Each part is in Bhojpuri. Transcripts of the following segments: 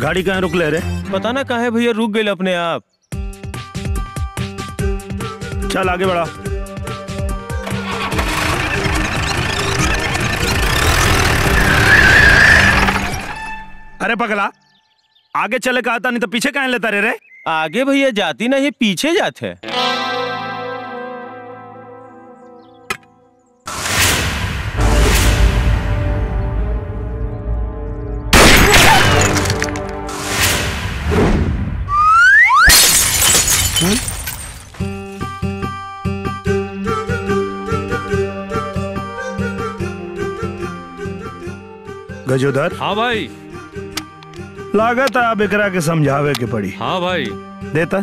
गाड़ी कहाँ रुक ले रे पता ना काहे भैया रुक गए अपने आप चल आगे बढ़ा अरे पगला आगे चले कहा था नहीं तो पीछे कहाँ लेता रे रे आगे भैया जाती नहीं पीछे जाते गजोदर हाँ भाई लागत है अब एकरा के समझावे के पड़ी हाँ भाई देता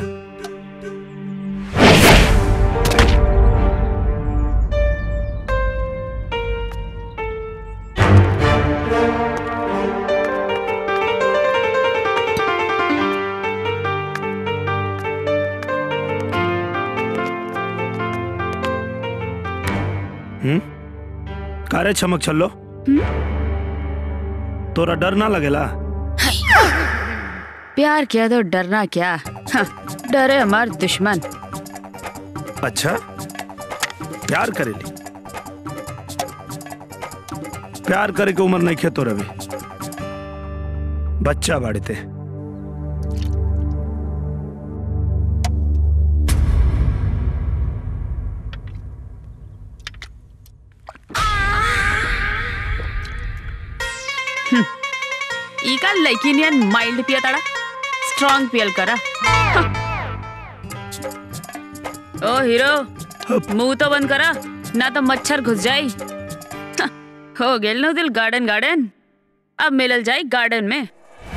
हम्म कारे चमक छल्लो तोरा डर ना लगेला प्यार किया तो डरना क्या हाँ, डरे हमार दुश्मन अच्छा प्यार करेली प्यार करे के उम्र नहीं खेतो रवि बच्चा बाड़ते ई का लड़किनियन माइल्ड पिया ताड़ा स्ट्रांग पियल करा हाँ। ओ हीरो मुंह तो बंद करा ना तो मच्छर घुस जाई हाँ, हो गेल नो दिल गार्डन गार्डन अब मिलल जाई गार्डन में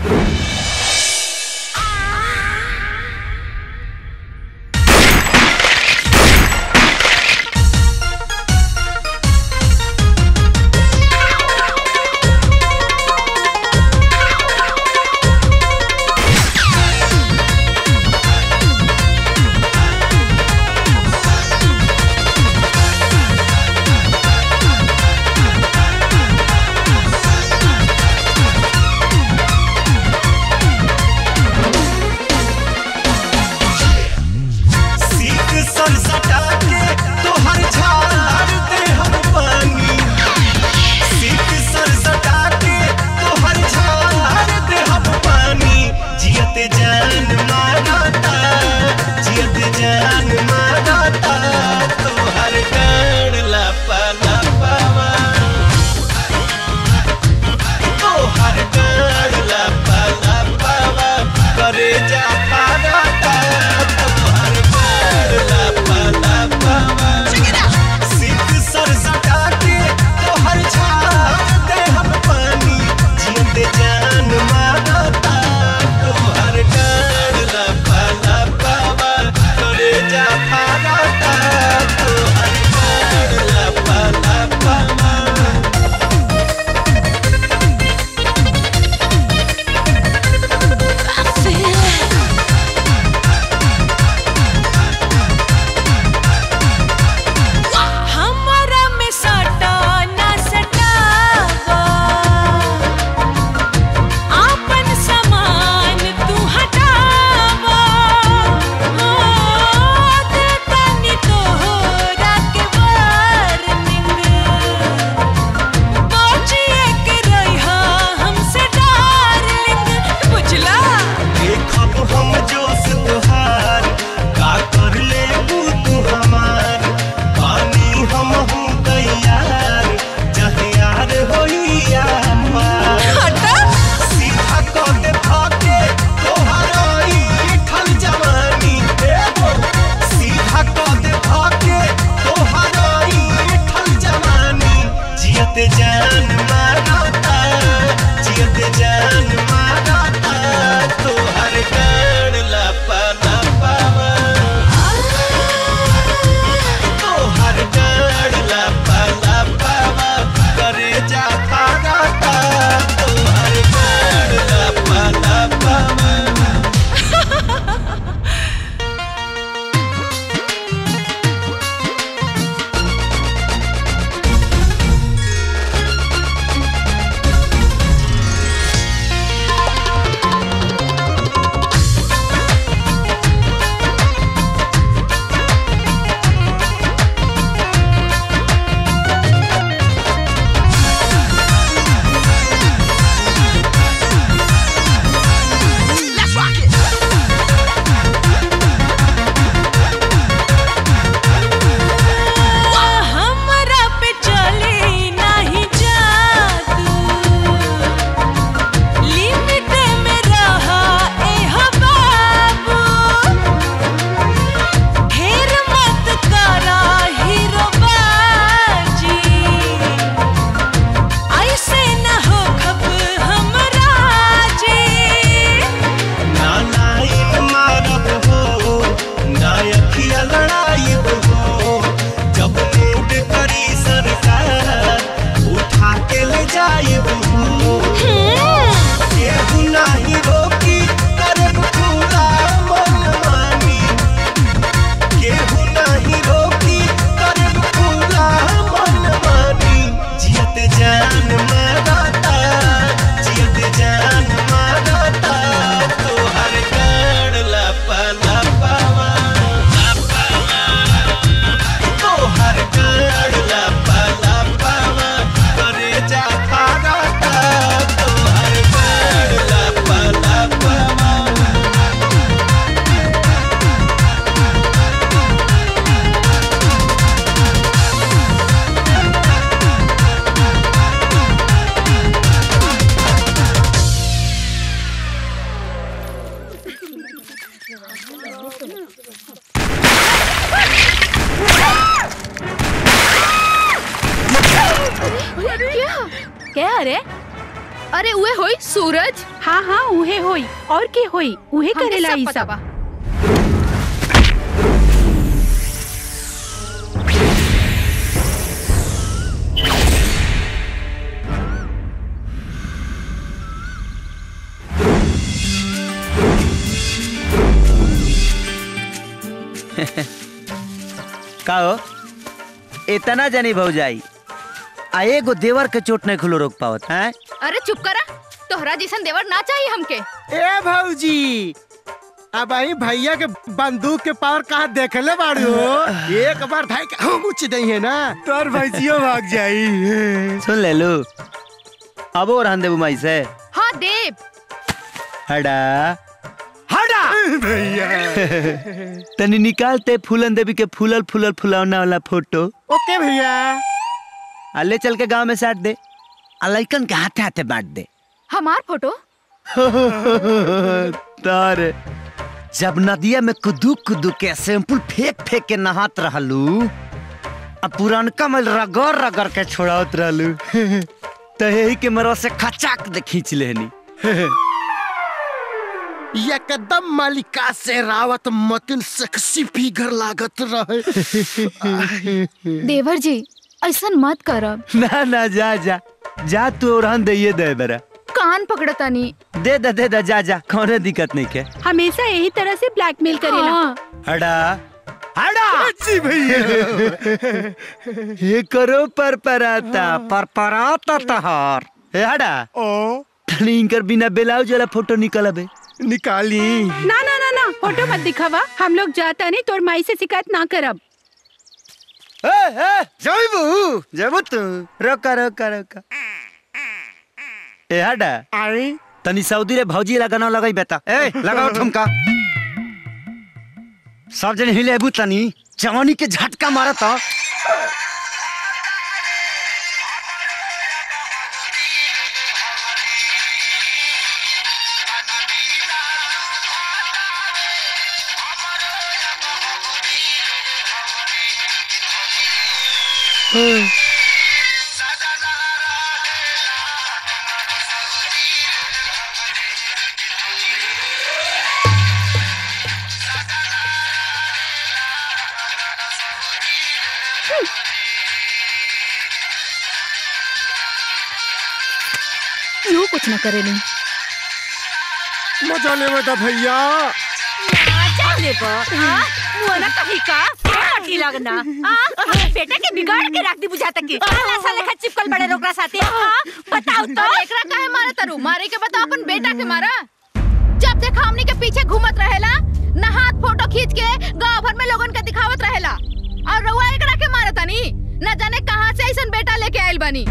सीख सर सटा के तोहर झाड़ दे हम पानी सीख सर सटा के तोहर झाड़ दे हम पानी जियत जान मारता जियत जान मारता तोहर कण लपा लपावा तोहर कण लपा लपावा करे जा पारता तोहर कण लपा लपावा क्या क्या अरे अरे उहे होई सूरज हाँ हाँ उहे होई और के होई उहे हमके करेला सब ई पता सब बा का हो इतना जानी भौजाई आ एगो देवर के चोट नहीं खुलो रोक पावत हैं अरे चुप करा तोहरा जैसन देवर ना चाहिए हमके ए भौजी अब आई भैया के बंदूक के पावर कहाँ देखले बाड़ी हो एक बार धाई के हम उच दई है ना तोर भैजियो भाग जाई सुन ले लो अब और हन देबू माई से हाँ देव हड़ा हटा भैया तनी निकालते फूलन देवी के फूलल फूलल फुलौना वाला फोटो ओके भैया आ ले चल के गांव में साट दे आ लइकन के हाथे हाथे बांट दे हमार फोटो तार जब नदिया में कुदू कुदू के सैंपल फेंक फेंक के नहात रहलू आ पुरानका में रगड़ रगड़ के छोड़ावत रहलू तो यही के मरवा से खचाक दे खींच लेनी एकदम मालिका से रावत मतिन सेक्सी फिगर लागत रहे देवर जी ऐसन मत करब ना ना जा जा जा तू और दे दे बेरा कान पकड़तानी दे दे दे दे जा जा कौनो दिक्कत नहीं के हमेशा यही तरह से ब्लैकमेल करेला हाँ, हड़ा हड़ा जी भैया ये करो पर पराता पर पराता तहार ए हड़ा ओ तनी इनकर बिना ब्लाउज वाला फोटो निकलबे निकाली ना ना ना ना फोटो मत दिखावा हम लोग जाता नहीं तोर माई से शिकायत ना करब ए ए जइबू जइबू तू रोका रोका रोका ए हड़ा आई तनी सऊदी रे भौजी लगाना लगाई बेटा ए लगाओ ठुमका सब जन हिले बु तनी जवानी के झटका मारत यूं कुछ न करेली मजा ले बेटा भैया जाने पर मुआना कहीं का हटी लगना बेटा के बिगाड़ के रख दी बुझाता की साला साले खा चिपकल बड़े रोकरा साथे बताओ तो और एकरा काहे मारे तारू मारे के बता अपन बेटा के मारा जब देखा हमनी के पीछे घूमत रहेला ना हाथ फोटो खींच के गांव भर में लोगन के दिखावत रहेला और रउआ एकरा के मारे तानी न जाने कहां से ऐसन बेटा लेके आइल बानी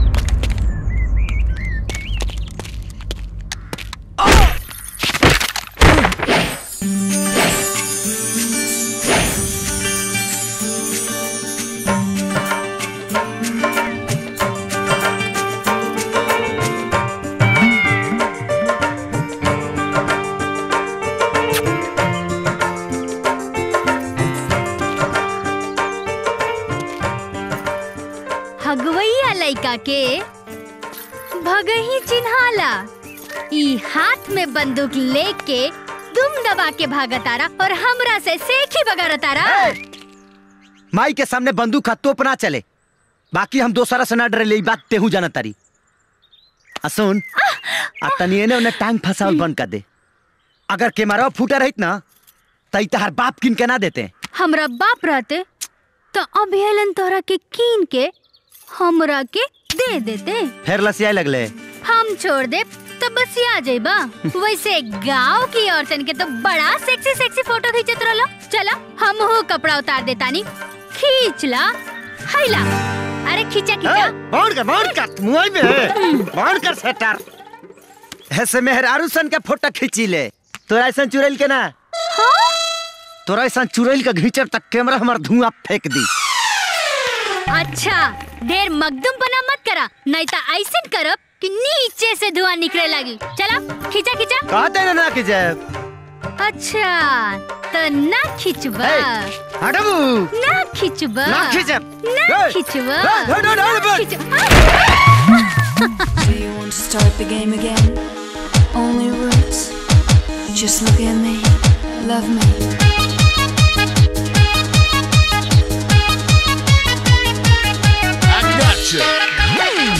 हगवैया लइका के भगही चिन्हाला ई हाथ में बंदूक लेके दुम दबा के भागतारा और हमरा से सेखी बगारतारा माई के सामने बंदूक का तोप ना चले बाकी हम दोसरा से ना डरे ले ई बात तेहू जाना तारी आ सुन आ तनी एने ओने टांग फसावल बंद कर दे अगर केमरा फूटा रहित ना तई तहार बाप किन के ना देते हमरा बाप रहते तो अभियलन तोहरा के कीन के हमरा के दे देते फिर लसियाए लगले हम छोड़ दे तो बस आ जाइबा वैसे गांव की औरतन के तो बड़ा सेक्सी सेक्सी फोटो खींचत रहलो चला हम हो कपड़ा उतार देतानी खींच ला हैला अरे खींचा खींचा बाउंड कर बाउंड कर मुआई में बाउंड कर सेटर ऐसे मेहरारू सन के फोटो खींची ले तोरा ऐसा चुड़ैल के ना तोरा ऐसा चुड़ैल का घींचर तक कैमरा हमार धुआं फेंक दी अच्छा ढेर मगदुम बना मत करा नहीं तो ऐसे करब कि नीचे से धुआं निकले लगी चला खींचा खींचा कहते ना ना कि जाए अच्छा तो ना खिंचबा हटबू ना खिंचबा ना खिंचब। ना ए, खिंचबा ए, ए, ए, ए, ना ए, खिंचब- Do you want to start the game again? Only rules. Just look at me, love me. I gotcha.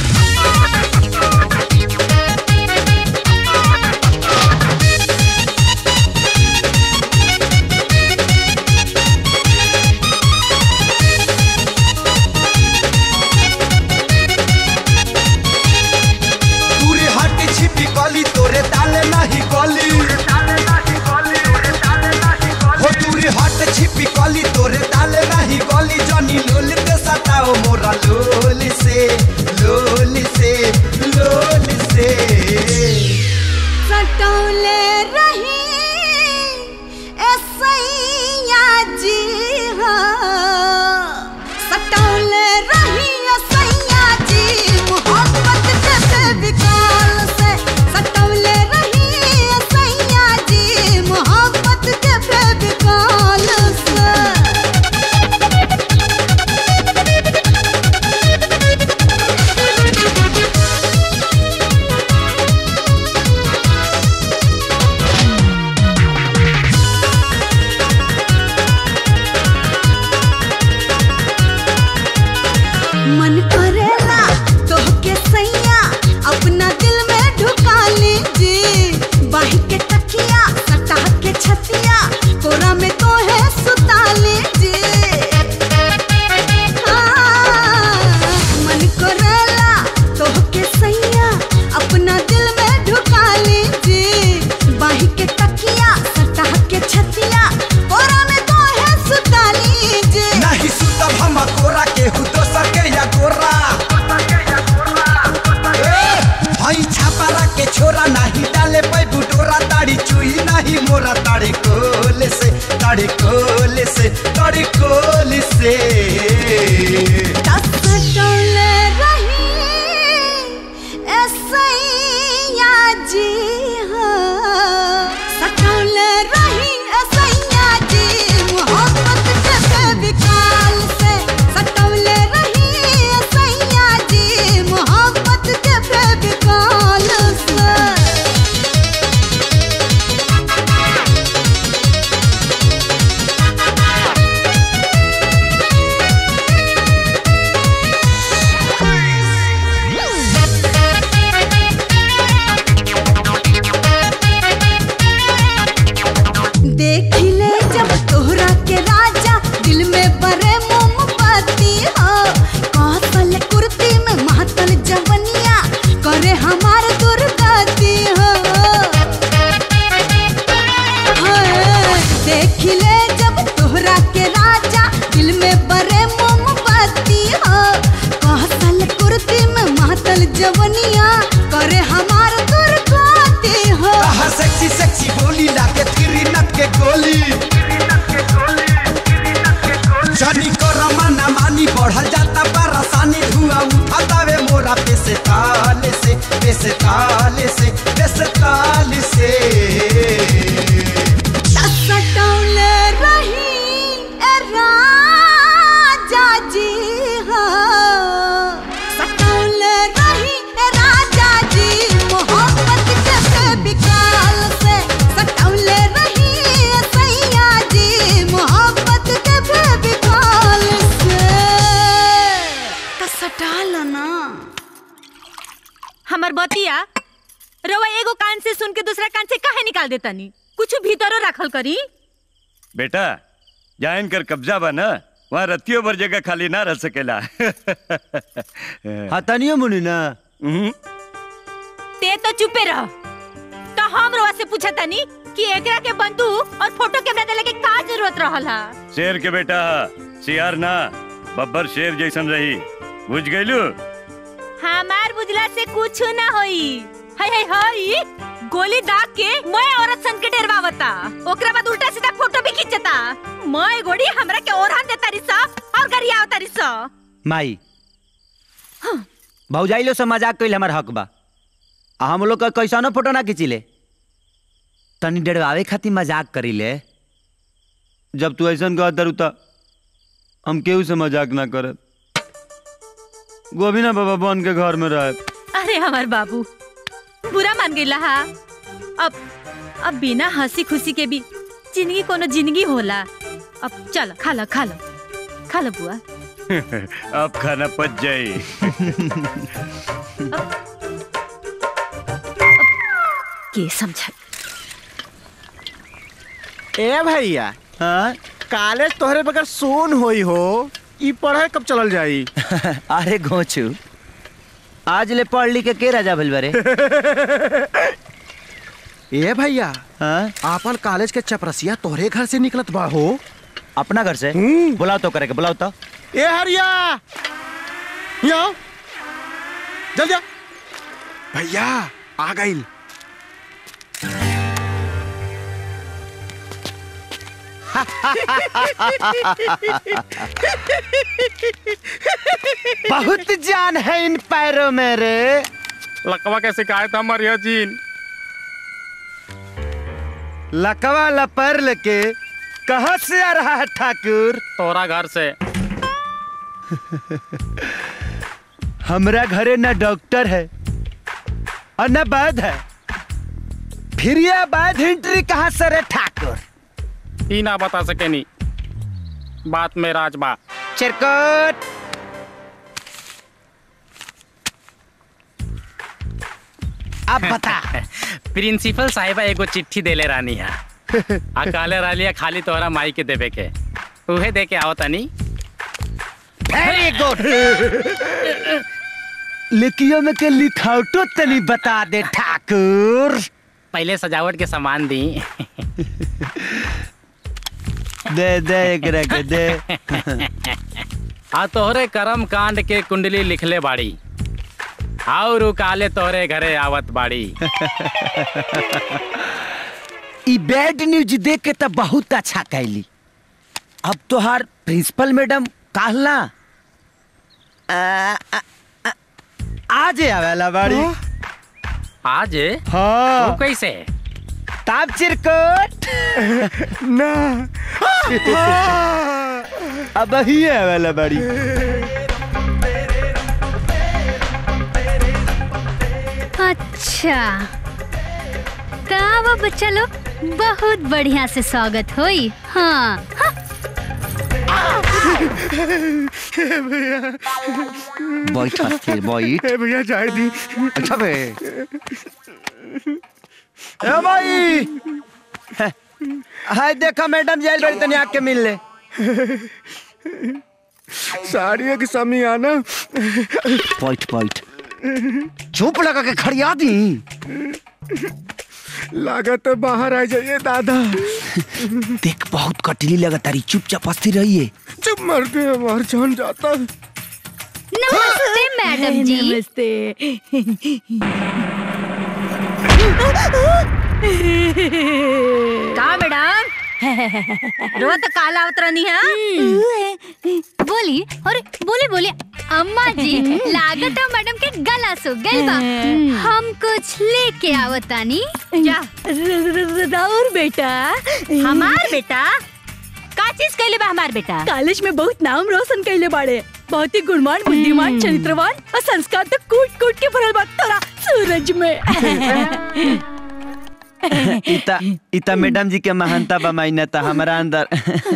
पूरी हट छिपी गली तोरे डाले नहीं गली हो पूरी हट छिपी गली तोरे डाले नहीं गली जनी लोल ते सताओ मोरा लोल से लोल से लोल से सटौले रही ऐसैया जी हाँ सटौले रही ऐसैया जी मोहब्बत के बेविकाल से सटौले रही ऐसैया जी मोहब्बत के बेविकाल से मन करेला तोहके सैया अपना दिल में ढुका लीजी बाही के तकिया सटा के छतिया कोरा में तो है सुता लीजी हाँ, मन करेला तोहके सैया अपना दिल में ढुका लीजी बाही के तकिया सटा के छतिया कोरा में तो है सुता लीजी नहीं सुतब हम कोरा के हु तो सके या गोरा ए, हई छापारा के छोरा नहीं डाले पे बुटोरा ताड़ी चुई नहीं मोरा ताड़ी कोल से ताड़ी कोल से ताड़ी कोल से सटौले रही ऐसैया जी हाँ सटौले रही ऐसैया जी मोहब्बत के बेविकाल से सटौले रही ऐसैया जी मोहब्बत के बेविकाल से देख ले जब तोहरा के राजा दिल में बरे मोमबत्ती हो कौशल कुर्ती में महतल जवनिया करे हमार दुर्गति हो हाय, देख ले जब तोहरा के राजा दिल में बरे मोमबत्ती हो कौशल कुर्ती में महतल जवनिया करे हमार दुर्गति हो कहा सेक्सी सेक्सी बोली लागे तिरी नट के गोली जनी कर माना मानी बढ़ल जाता परेशानी धुआं उठातावे मोरा पे से ताले से पे से ताले से पे से ताले से सटौले रही ए राजा जी हाँ सटौले रही ए राजा जी मोहब्बत के बेविकाल से सटौले रही ए सैया जी मोहब्बत के बेविकाल से तो सटाल ना हमर बतिया रवा एगो कान से सुन के दूसरा कान से काहे निकाल देता नी कुछ भीतरो रखल करी बेटा जहाँ इनकर कब्जा बा ना वहाँ रतियों भर जगह खाली ना रह सकेला हाँ तनियो मुनि ना ते तो चुपे रह तो हम रवा से पूछा तानी कि एकरा के बंदूक और फोटो कैमरा देले के का जरूरत रहल हा शेर के बेटा सियार ना बब्बर शेर जैसन रही बुझ गईलू हमार बुझला से कुछ ना होई हाय हाय हाय गोली दाग के मैं औरत सन के डरवावता ओकरा बाद उल्टा सीधा फोटो भी खींचता मैं गोड़ी हमरा के ओरहन देता रिसा और गरिया आवता रिसा माई भौजाइलो से मजाक कइल हमार हक बा आ हम लोग का कैसनो फोटो ना खींचिले तनी डरवावे खातिर मजाक करीले जब तू ऐसा कहा तरुता हम केहू से मजाक ना करब गोविना बाबा बन के घर में रहे अरे हमार बाबू बुरा मान गईला हा अब अब बिना हंसी खुशी के भी जिंदगी कोनो जिंदगी होला अब चल खा लो खा लो खा लो बुआ अब खाना पच जाई के समझा ए भैया हाँ कॉलेज तोहरे बगैर सोन होई हो ई पढ़ाई कब चलल जाई अरे घोचू आज ले पढ़ लिख के के राजा भइल बारे ए भैया हाँ आपन कॉलेज के चपरसिया तोहरे घर से निकलत बा हो अपना घर से बुलाओ तो करे के बुलाओ तो ए हरिया यहाँ आओ। जल्दी आ भैया आ गइल बहुत जान है इन पैरों में रे लकवा के शिकायत हमर यह जीन लकवा लपर लेके कहाँ से आ रहा है ठाकुर तोरा घर से हमरा घरे न डॉक्टर है और न वैद है फिर यह वैद हिंट्री कहाँ से रे ठाकुर ई ना बता सके नी बात में राज बा चिरकुट अब बता प्रिंसिपल साहिबा एगो चिट्ठी देले रानी है आ काले रालिया खाली तोहरा माई के देवे के उहे दे के आओ तनी वेरी गुड लिखियो में के लिखावटो तनी बता दे ठाकुर पहले सजावट के सामान दी दे दे एकरा के दे आ तोहरे कर्म कांड के कुंडली लिखले बाड़ी और उ काले तोहरे घरे आवत बाड़ी ई बैड न्यूज देख के तो बहुत अच्छा कैली अब तोहार प्रिंसिपल मैडम कहला आज आवेला बाड़ी आज हाँ वो कैसे ताप चिरकुट ना अब ही आवेला बाड़ी अच्छा का बच्चा लोग बहुत बढ़िया से स्वागत होई हाँ हाँ। भैया बैठ अस्थिर बैठ ए भैया जाए दी अच्छा बे ए भाई हाय देखा मैडम जाइल बड़ी तनी आके मिल ले साड़ियों की समी आना बैठ बैठ चुप लगा के खड़िया दी लागत तो बाहर आ जाइए दादा देख बहुत कटली लगा तारी चुपचाप अस्थिर रहिए जब मरते हमार जान जाता नमस्ते मैडम जी नमस्ते का मैडम रोज तो काला उतरनी है बोली अरे बोली बोली अम्मा जी लागत है मैडम के गला सो गल बा हम कुछ लेके आवतानी जा राउर बेटा हमार बेटा का चीज कैले बा हमार बेटा कॉलेज में बहुत नाम रोशन कैले बाड़े बहुत ही गुणवान बुद्धिमान चरित्रवान और संस्कार तो कूट कूट के भरल बा तोरा सूरज में इता इता मैडम जी के महानता बमाइना था हमारा अंदर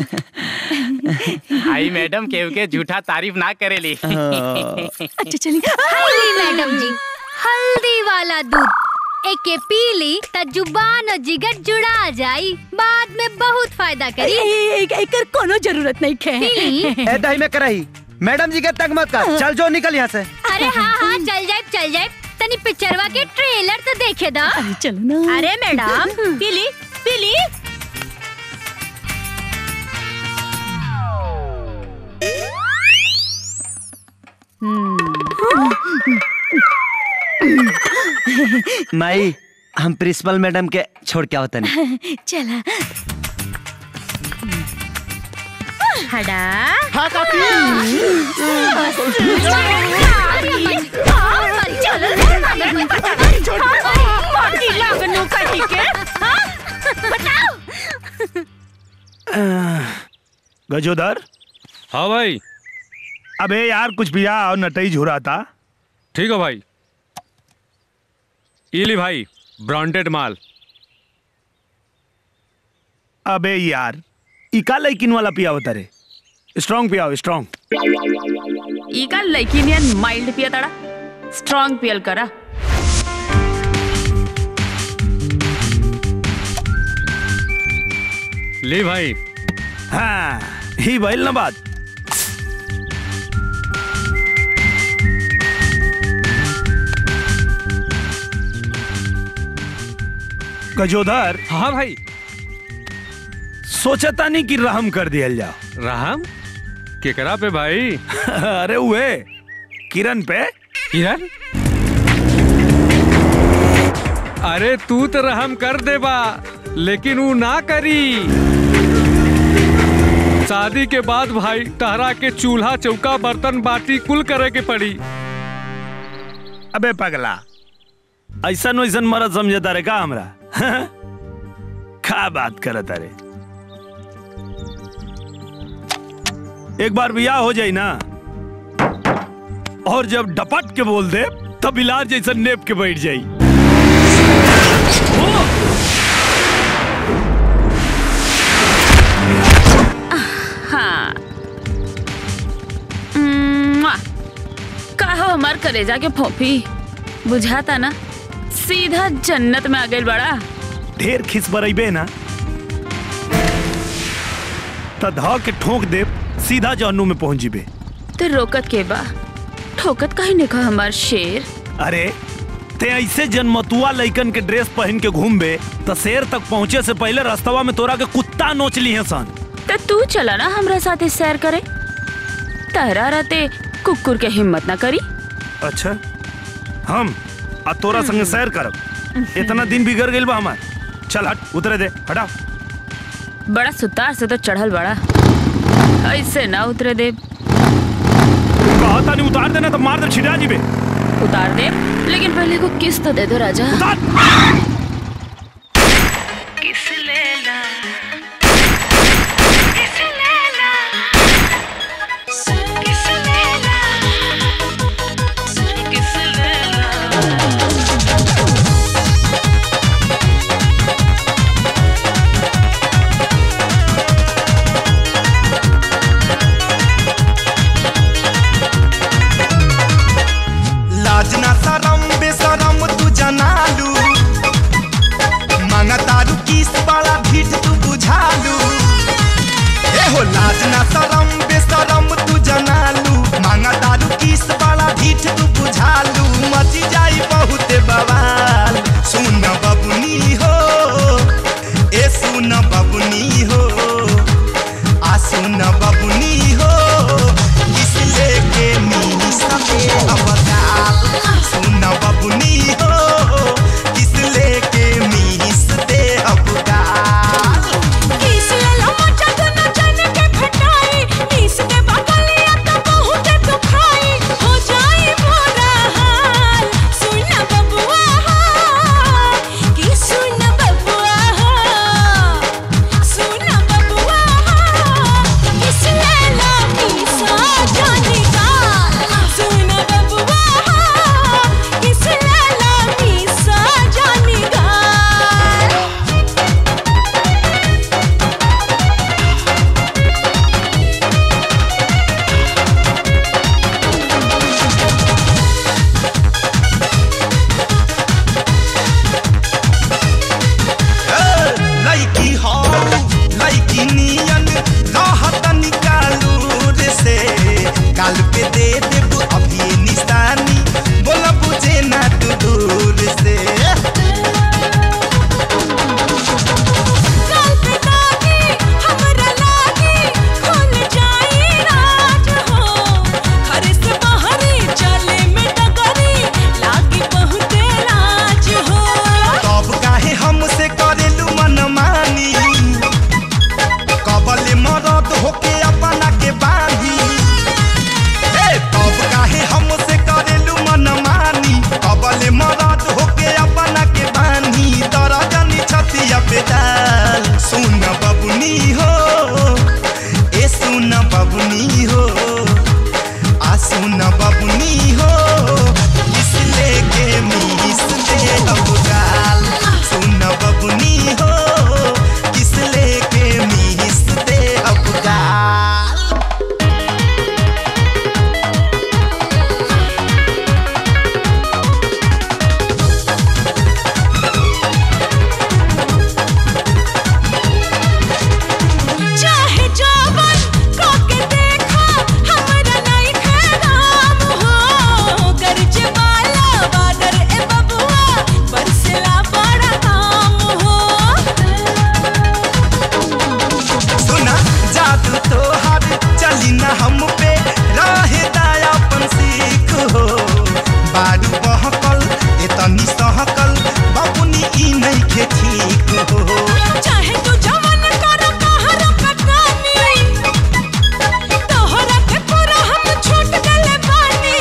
आई मैडम केहू के झूठा तारीफ ना करेली अच्छा चली हल्दी मैडम जी हल्दी वाला दूध एके पी ली त जुबान और जिगर जुड़ा जाई बाद में बहुत फायदा करी एकर कोनो जरूरत नहीं खे पी ली ए दही में कराई मैडम जी के तक मत कर चल जो निकल यहाँ से अरे हाँ हाँ चल जाए चल जाए तनी पिक्चरवा के ट्रेलर तो देखे दा चलो ना अरे मैडम पीली पीली माई हम प्रिंसिपल मैडम के छोड़ के आवतन चला हड़ा हाँ काकी गजोदर हाँ भाई अबे यार कुछ पिया और नटई झुरा था ठीक है भाई इली भाई ब्रांडेड माल अबे यार इका लैकिन वाला पिया होता रे स्ट्रांग पियाओ स्ट्रांग ಈಗ ಲೈಕಿನಿಯನ್ ಮೈಲ್ಡ್ ಪಿಯತಾಳ ಸ್ಟ್ರಾಂಗ್ ಪಿಯಲ್ ಕರ ली भाई हाँ ही भइल ना बात गजोधर हाँ भाई सोचता नहीं कि रहम कर दिया जाओ रहम केकरा पे भाई अरे हुए किरण पे किरण अरे तू तो रहम कर देबा लेकिन वो ना करी शादी के बाद भाई तहरा के चूल्हा चौका बर्तन बाटी कुल करे के पड़ी अबे पगला ऐसा वैसन मरद समझता रे का हमरा का बात करत अरे एक बार बियाह हो जाई ना और जब डपट के बोल दे तब इलाज जैसा नेप के बैठ जाई हाँ म्वा! कहो हमार कलेजा के फोफी बुझाता ना सीधा जन्नत में आ गई बड़ा ढेर खिस बरइबे ना त ध के ठोक दे सीधा जहन्नुम में पहुंच जीबे तो रोकत के बा ठोकत कहीं नहीं कहा हमार शेर अरे ते ऐसे जन्मतुआ लइकन के ड्रेस पहन के घूमबे त शेर तक पहुंचे से पहले रास्तवा में तोरा के कुत्ता नोच ली है सन तो तू चला ना हमरा साथे सैर करे तहरा रहते कुकुर के हिम्मत ना करी अच्छा हम आ तोरा संगे सैर करब इतना दिन बिगड़ गइल बा हमार चल हट उतरे दे हटा बड़ा सुतार से तो चढ़ल बड़ा ऐसे ना उतरे दे कहता नहीं उतार देना तो मार दे छिटा जीबे उतार दे लेकिन पहले को किस तो दे दो राजा किस लेला किस लेला किस लेला किस लेला लाज ना शरम बेशरम तू जनालू मांगा तारू किस बड़ा भीट तू बुझालू ए हो लाज ना शरम बेशरम तू जनालू मांगा तारू किस बड़ा भीट तू बुझालू मची जाई बहुत बवाल सुन बबुनी हो ए सुन बबुनी हो आ सुन बबुनी हो किस लेके नी सके अवतार सुन बबुनी हो किस लेके मीस दे अवतार किस लेला मचा दोनों जन के खटाई नीस के बगलिया तो बहुत दुखाई हो जाई बुरा हाल सुन बबुआ कि सुन बबुआ सुन बबुआ किस लेला मीसा जाने का सुन बबुआ किस लेला मीसा जाने का लड़की हो लड़की नियन रहत निकालूर से काल पे दे देबू अभी निशानी बोला बुझे ना तू दूर से काल पे दागी हमरा लागी खुल जाई राज हो घर से बाहर चले में डगरी लागी बहुत लाज हो तब काहे हमसे करेलू मनमानी कबले मरद होके अपना के बांधी ए तब काहे हम न बबुनी हो आ सुन बबुनी हो किस लेके मीस दे अब गाल सुन बबुनी हो किस लेके मीस दे अब गाल चाहे जावन काके देखा हमरा नहीं खराम हो गर्ज वाला बादर ए बबुआ बरसला बड़ा काम हो सुना जादू तो हर चली न हम पे रहे दयापन सीख हो बारू बहकल एतनी सहकल बबुनी ई नहीं के ठीक हो चाहे तू जवन कर कहर कटानी तोहरा के पूरा हम छूट गले बानी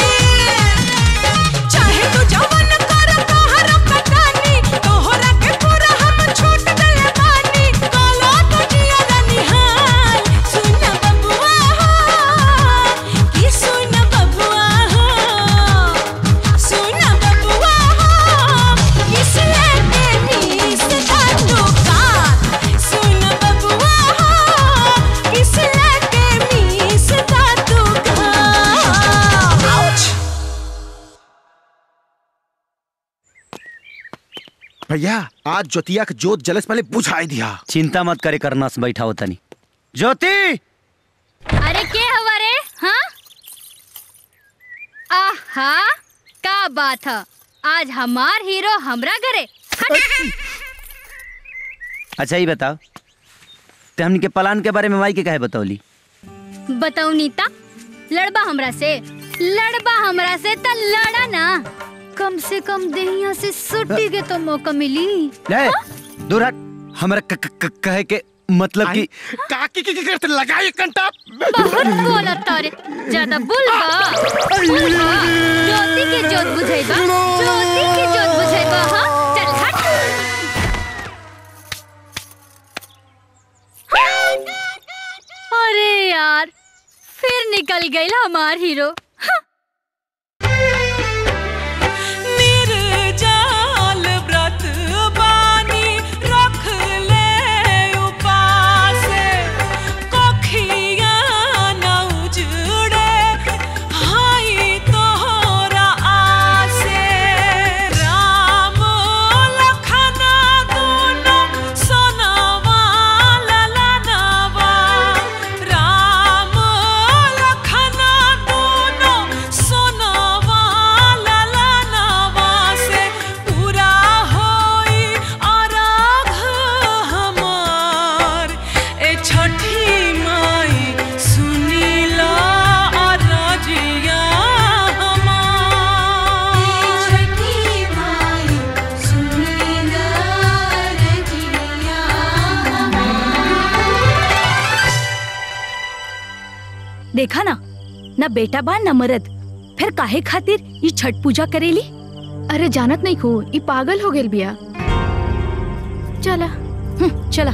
चाहे तू जवन कर कहर कटानी तोहरा के पूरा हम छूट गले बानी काला तो जिया निहाल सुन बबुआ हो कि सुन बबुआ हो सुन बबुआ हो किस लेके मीस का दुकान सुन बबुआ हो किस लेके मीस का दुकान आउच भैया आज ज्योतिया के जोत जलस पहले बुझाई दिया चिंता मत करे करना से बैठा होता नहीं ज्योति अरे के हवा रे हाँ आहा का बात है आज हमार हीरो हमरा घरे हट। अच्छा ही बताओ ते हमनी के प्लान के बारे में माई के काहे बतौली बताऊ नीता लड़बा हमरा से लड़बा हमरा से त लड़ा ना कम से कम देहिया से सुट्टी के तो मौका मिली ले दूर हट हमरा क- क- क- कहे के मतलब कि काकी की करते लगाई कंटा बहुत बोलत तारे ज्यादा बुलबा बुलबा ज्योति के जोत बुझाइबा ज्योति के जोत बुझाइबा हां चल हट अरे यार फिर निकल गई हमार हीरो निर्जाल व्रत बानी रख ले उपासे कोखिया न उजड़े हाई तोहरा आसे राम लखना दोनों सोनवा ललनवा राम लखना दोनों सोनवा ललनवा से पूरा होई अरघ हमार ए छठी माई सुनीला अरजिया हमार छठी माई सुनीला अरजिया देखा ना ना बेटा बा न मरद फिर काहे खातिर ये छठ पूजा करेली अरे जानत नहीं को ई पागल हो गेल बिया चला हम्म, चला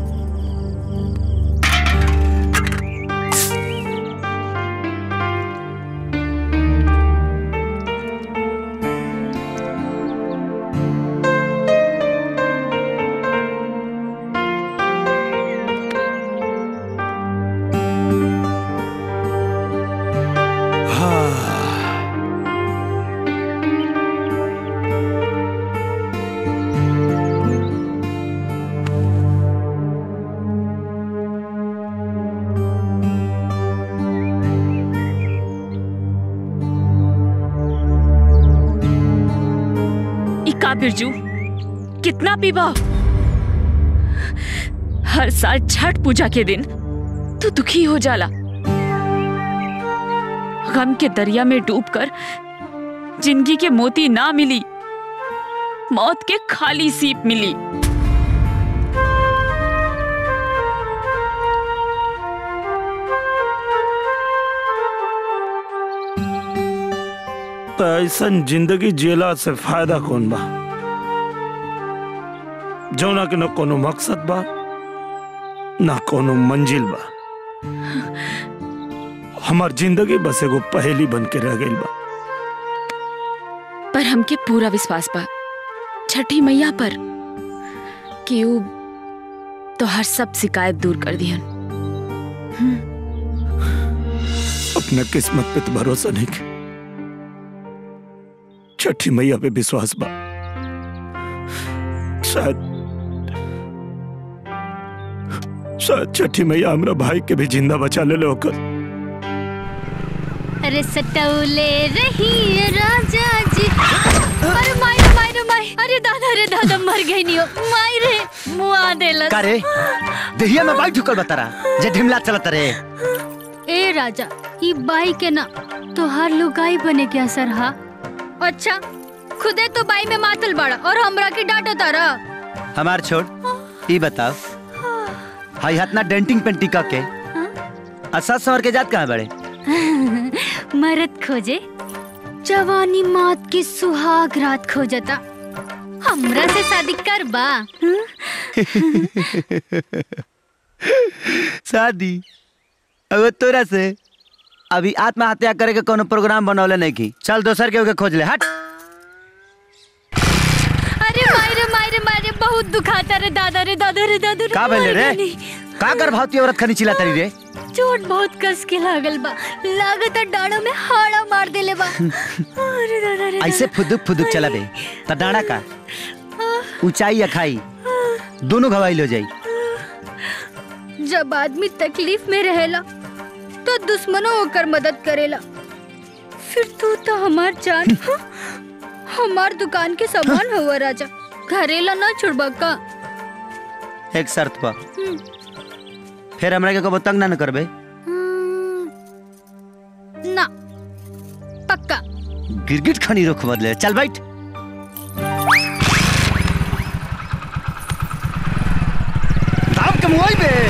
इका बिरजू कितना पीबा हर साल छठ पूजा के दिन तू दुखी हो जाला गम के दरिया में डूबकर जिंदगी के मोती ना मिली मौत के खाली सीप मिली तो ऐसन जिंदगी जियला से फायदा कौन बा जौना के न कोनो मकसद बा न कोनो मंजिल बा हमार जिंदगी बस एगो पहेली बन के रह गई बा पर हमके पूरा विश्वास बा छठी मैया पर कि ऊ तो हर सब शिकायत दूर कर दिहन अपना किस्मत पे तो भरोसा नहीं के छठी मैया पे विश्वास बा शायद शायद छठी मैया हमरा भाई के भी जिंदा बचा ले होकर अरे सटौले रही राजा जी अरे माई रे माई रे माई अरे दादा रे दादा मर गई नहीं हो माई रे मुआ देलस का रे देहिया में बाई ठुकल बतारा जे ढिमला चलत रे ए राजा ई बाई के ना तोहार लुगाई बने के असर हा अच्छा खुदे तो बाई में मातल बड़ा और हमरा के डांटो तारा हमार छोड़ ई बताओ हाई हाथ ना डेंटिंग पेंटिंग का के असा सवर के जात कहाँ बड़े मरद खोजे जवानी मौत की सुहाग रात खोजता हमरा से शादी कर बा शादी अब तोरा से अभी आत्महत्या करे के कोनो प्रोग्राम बनौले नहीं की चल दोसर के ओके खोज ले हट अरे माई रे माई रे माई रे बहुत दुखाता रे दादा रे दादा रे दादा रे का भइले रे माई का कर भावती औरत खनी चिल्ला तरी रे चोट बहुत कस के लागल बा लागत डाड़ो में हाड़ा मार देले बा अरे दादा रे ऐसे फुदुक फुदुक चला बे त डांडा का ऊंचाई या खाई दोनों घवाइल हो जाई जब आदमी तकलीफ में रहेला तो दुश्मनों होकर मदद करेला फिर तू तो हमार जान हमार दुकान के सामान हुआ राजा घरेला ना छुड़बा का एक शर्त पर हम्म, फिर हमरा के कबो तंग ना न करबे ना पक्का गिरगिट खनी रुख बदले चल बैठ दाम के मुआई बे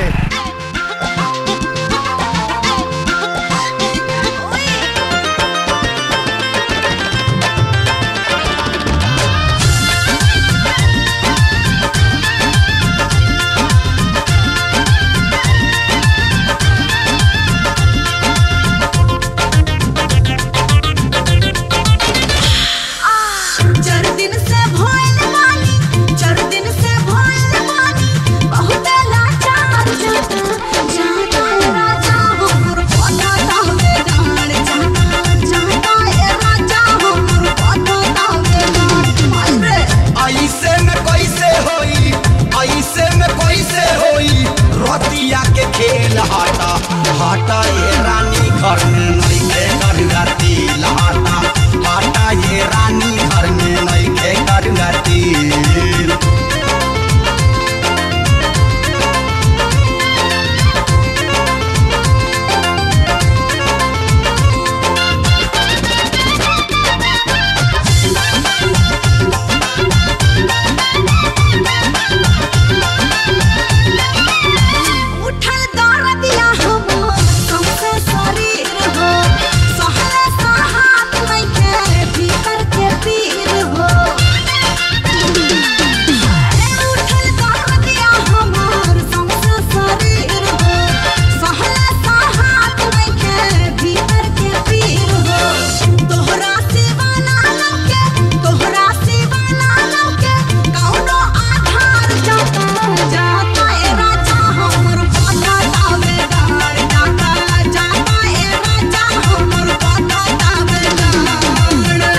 चार दिन से भोल वाली चार दिन से भोल वाली बहुत लाचार जाता जाता है राजा हमर पता तावे डाल जाता जाता है राजा हमर पता तावे डाल रे ऐसे में कैसे होई ऐसे में कैसे होई रतिया के खेल हटा हटा ये रानी घर में नहीं के करुआ तिल हटा हटा ये रानी घर में नहीं के करुआ तिल उठल दर्दिया हमर हमसे शरीर हो सहले सहात नहीं के भीतर के पीर हो उठल दर्दिया हमर हमसे शरीर हो सहले सहात नहीं के भीतर के पीर हो तोहरा सिवा ना लौके तोहरा सिवा ना लौके कौनो आधार जाता जाता ए राजा हमर पता तावे डार जाता जाता ए राजा हमर पता तावे डार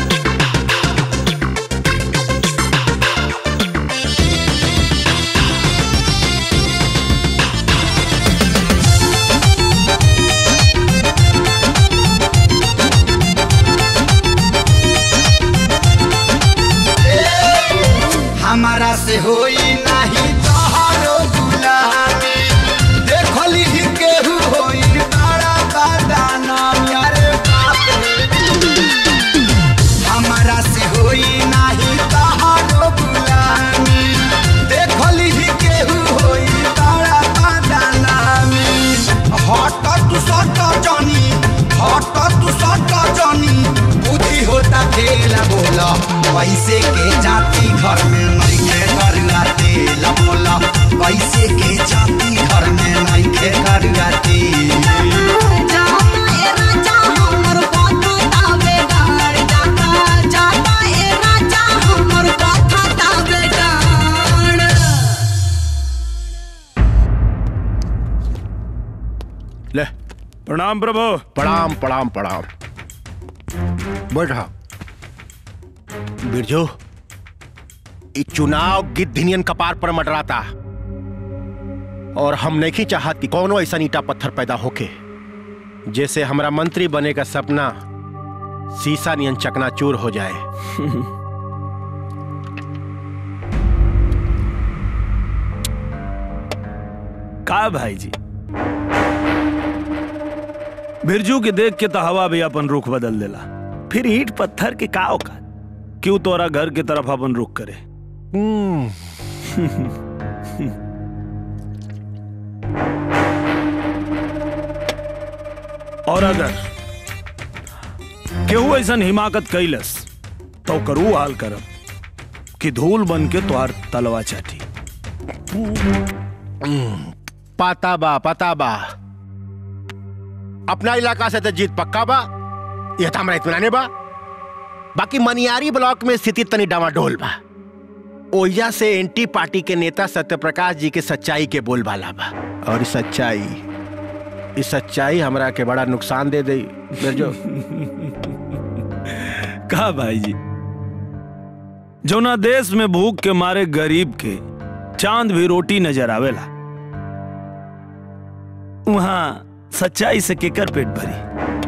हमारा से होई नहीं तोहरो गुलामी देखली ही केहू होई बड़ा बदाना यारे बाप रे हमारा से होई नहीं तोहरो गुलामी देखली ही केहू होई बड़ा बदाना हट तू सट जनी हट तू सट जनी बुद्धि होता खेला बोला पैसे के जाती घर में नहीं के करुआ तेल बोला पैसे के जाती घर में नहीं के करुआ तेल प्रणाम प्रभु प्रणाम प्रणाम प्रणाम बैठा बिरजू ई चुनाव गिद्धिनियन कपार पर मडराता और हम नहीं चाहत कि कोनो ऐसा ईटा पत्थर पैदा होके जैसे हमारा मंत्री बने का सपना शीशा नियन चकनाचूर हो जाए का भाई जी बिरजू के देख के तो हवा भी अपन रुख बदल देला फिर ईट पत्थर के का औकात क्यों तोरा घर की तरफ अपन रुख करे और अगर केहू ऐसा हिमाकत कैलस तो करू हाल करब कि धूल बन के तोहार तलवा चाटी पता बा पता बा अपना इलाका से तो जीत पक्का बा यह तो हमारा इत्मीनाने बा बाकी मनियारी ब्लॉक में स्थिति तनी डामाडोल बा ओइजा से एंटी पार्टी के नेता सत्यप्रकाश जी के सच्चाई के बोलबाला बा और इस सच्चाई इस सच्चाई हमरा के बड़ा नुकसान दे दई बिरजो का भाई जी जौना देश में भूख के मारे गरीब के चांद भी रोटी नजर आवेला वहां सच्चाई से केकर पेट भरी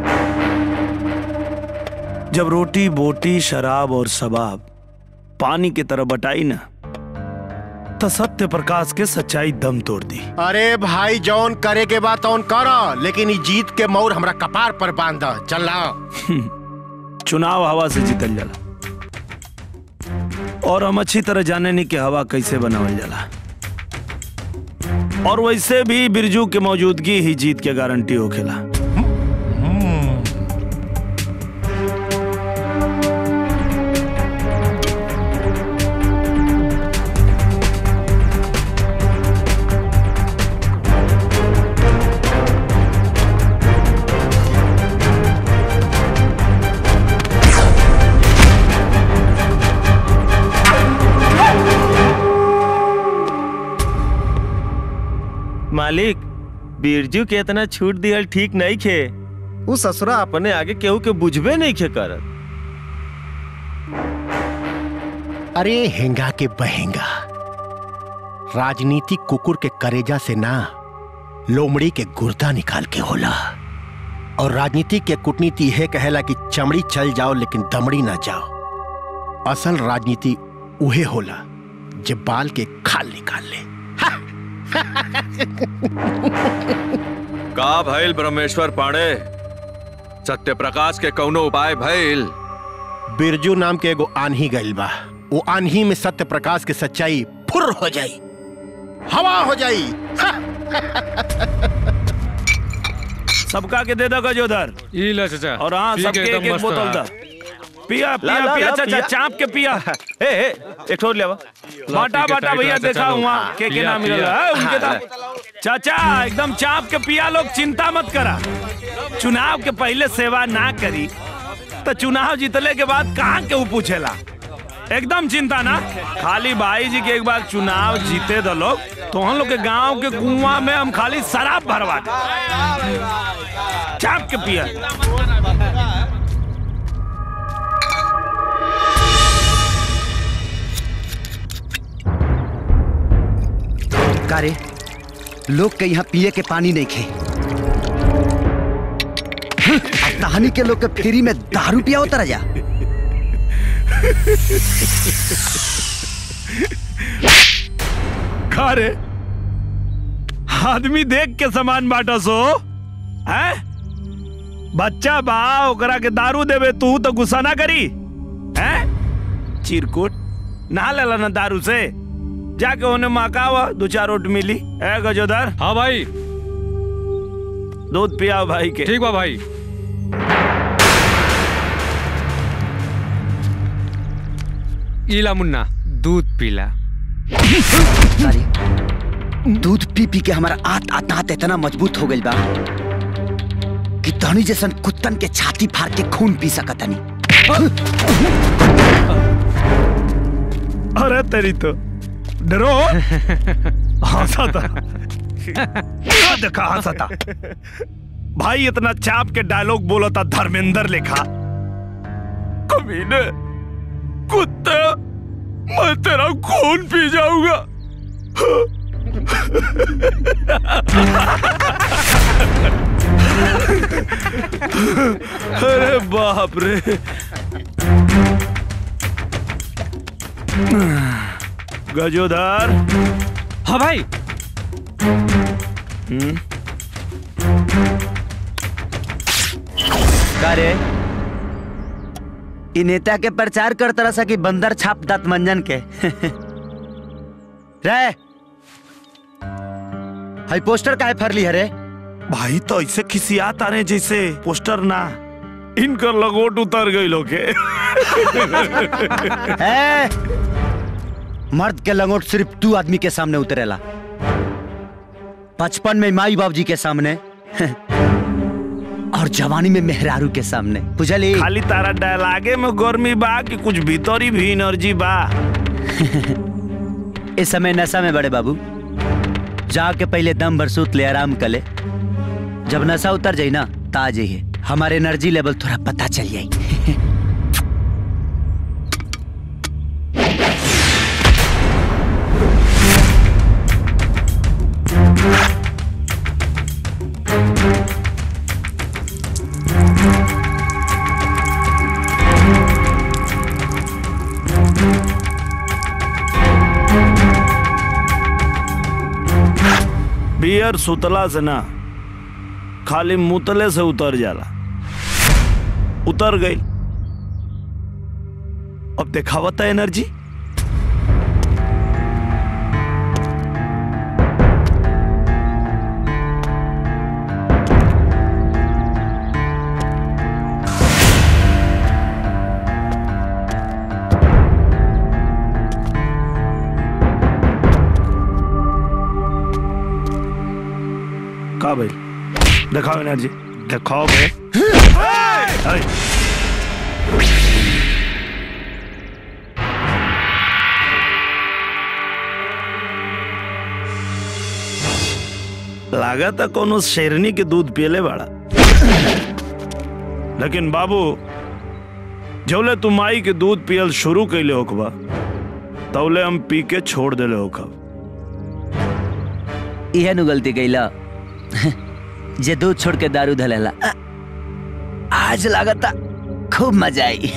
जब रोटी बोटी शराब और शबाब पानी की तरह बटाई ना तो सत्य प्रकाश के सच्चाई दम तोड़ दी अरे भाई जौन करे के बाद तौन करो लेकिन ई जीत के मोर हमरा कपार पर बांध चल चुनाव हवा से जीतल जाला और हम अच्छी तरह जाने नहीं कि हवा कैसे बनावल जाला और वैसे भी बिरजू के मौजूदगी ही जीत के गारंटी होखेला मालिक बिरजू के इतना छूट दिहल ठीक नहीं खे उ ससुरा अपने आगे केहू के बुझबे नहीं खे करत अरे हेंगा के बहेंगा राजनीति कुकुर के करेजा से ना लोमड़ी के गुर्दा निकाल के होला और राजनीति के कूटनीति यह कहेला कि चमड़ी चल जाओ लेकिन दमड़ी ना जाओ असल राजनीति उहे होला जे बाल के खाल निकाल ले का भइल ब्रह्मेश्वर पांडे सत्य प्रकाश के कौनो उपाय भइल बिरजू नाम के एगो आन्ही गइल बा वो आन्ही में सत्य प्रकाश के सच्चाई फुर हो जाई हवा हो जाई सबका के दे दो गजोदर ई ला चाचा और हाँ पी के सबके एक एकदम एक मस्त बोतल है। दा पिया ला, पिया ला, पिया ला, चाचा पिया। चाप के पिया ए ए एक ठोर लेवा बाटा के बाटा टाइट भैया रहा, देखा चाचा हुआ लोग। के के पिया, नाम मिल पिया। रहा है उनके हाँ, नाम चाचा एकदम चाप के पिया लोग चिंता मत करा चुनाव के पहले सेवा ना करी तो चुनाव जीतले के बाद कहाँ के ऊ पूछेला एकदम चिंता ना खाली भाई जी के एक बार चुनाव जीते दो लोग तो हम लोग के गांव के कुआं में हम खाली शराब भरवा दे चाप के पिया का रे लोग के यहाँ पिए के पानी नहीं खे कहानी के लोग के फ्री में दारू पिया होता रहा खा रे आदमी देख के सामान बाटा सो है बच्चा बा ओकरा के दारू देवे तू तो गुस्सा ना करी है चिरकुट ना लेला ना दारू से जाके उन्हें मकावा दो चार रोट मिली है गजोदर हाँ भाई दूध पियाओ भाई के ठीक बा भाई इला मुन्ना दूध पीला दूध पी पी के हमारा आत आत आत इतना मजबूत हो गई बा कि धनी जैसन कुत्तन के छाती फाड़ के खून पी सकतनी अरे तेरी तो डरो हंसा था क्या देखा हंसा था भाई इतना चाप के डायलॉग बोला था धर्मेंद्र लिखा कमीने कुत्ते मैं तेरा खून पी जाऊंगा अरे बाप रे गजोदर हाँ भाई हम्म का रे इ नेता के प्रचार कर तरह सा कि बंदर छाप दात मंजन के रे हाई पोस्टर काहे फरली है रे भाई तो ऐसे खिसियात आ रहे जैसे पोस्टर ना इनकर लगोट उतर गई लोग के ए, मर्द के लंगोट सिर्फ तू आदमी के सामने उतरेला बचपन में माई बाप जी के सामने और जवानी में मेहरारू के सामने बुझली खाली तारा डायलागे में गर्मी बा कि कुछ भीतरी भी एनर्जी बा इस समय नशा में बड़े बाबू जाके पहले दम भर सूत ले आराम कर ले जब नशा उतर जाई ना ता जाइए हमारे एनर्जी लेवल थोड़ा पता चल जाई बियर सुतला से ना खाली मुतले से उतर जाला उतर गई अब देखावता एनर्जी का भाई दिखाओ एनर्जी दिखाओ भाई हाय। लागत कोनो शेरनी के दूध पियले बाड़ा लेकिन बाबू जौले तू माई के दूध पियल शुरू कैले होकबा तौले हम पी के छोड़ देले होकब इहे नु गलती कैला जे दूध छोड़ के दारू धलेला अ, आज लागता खूब मजा आई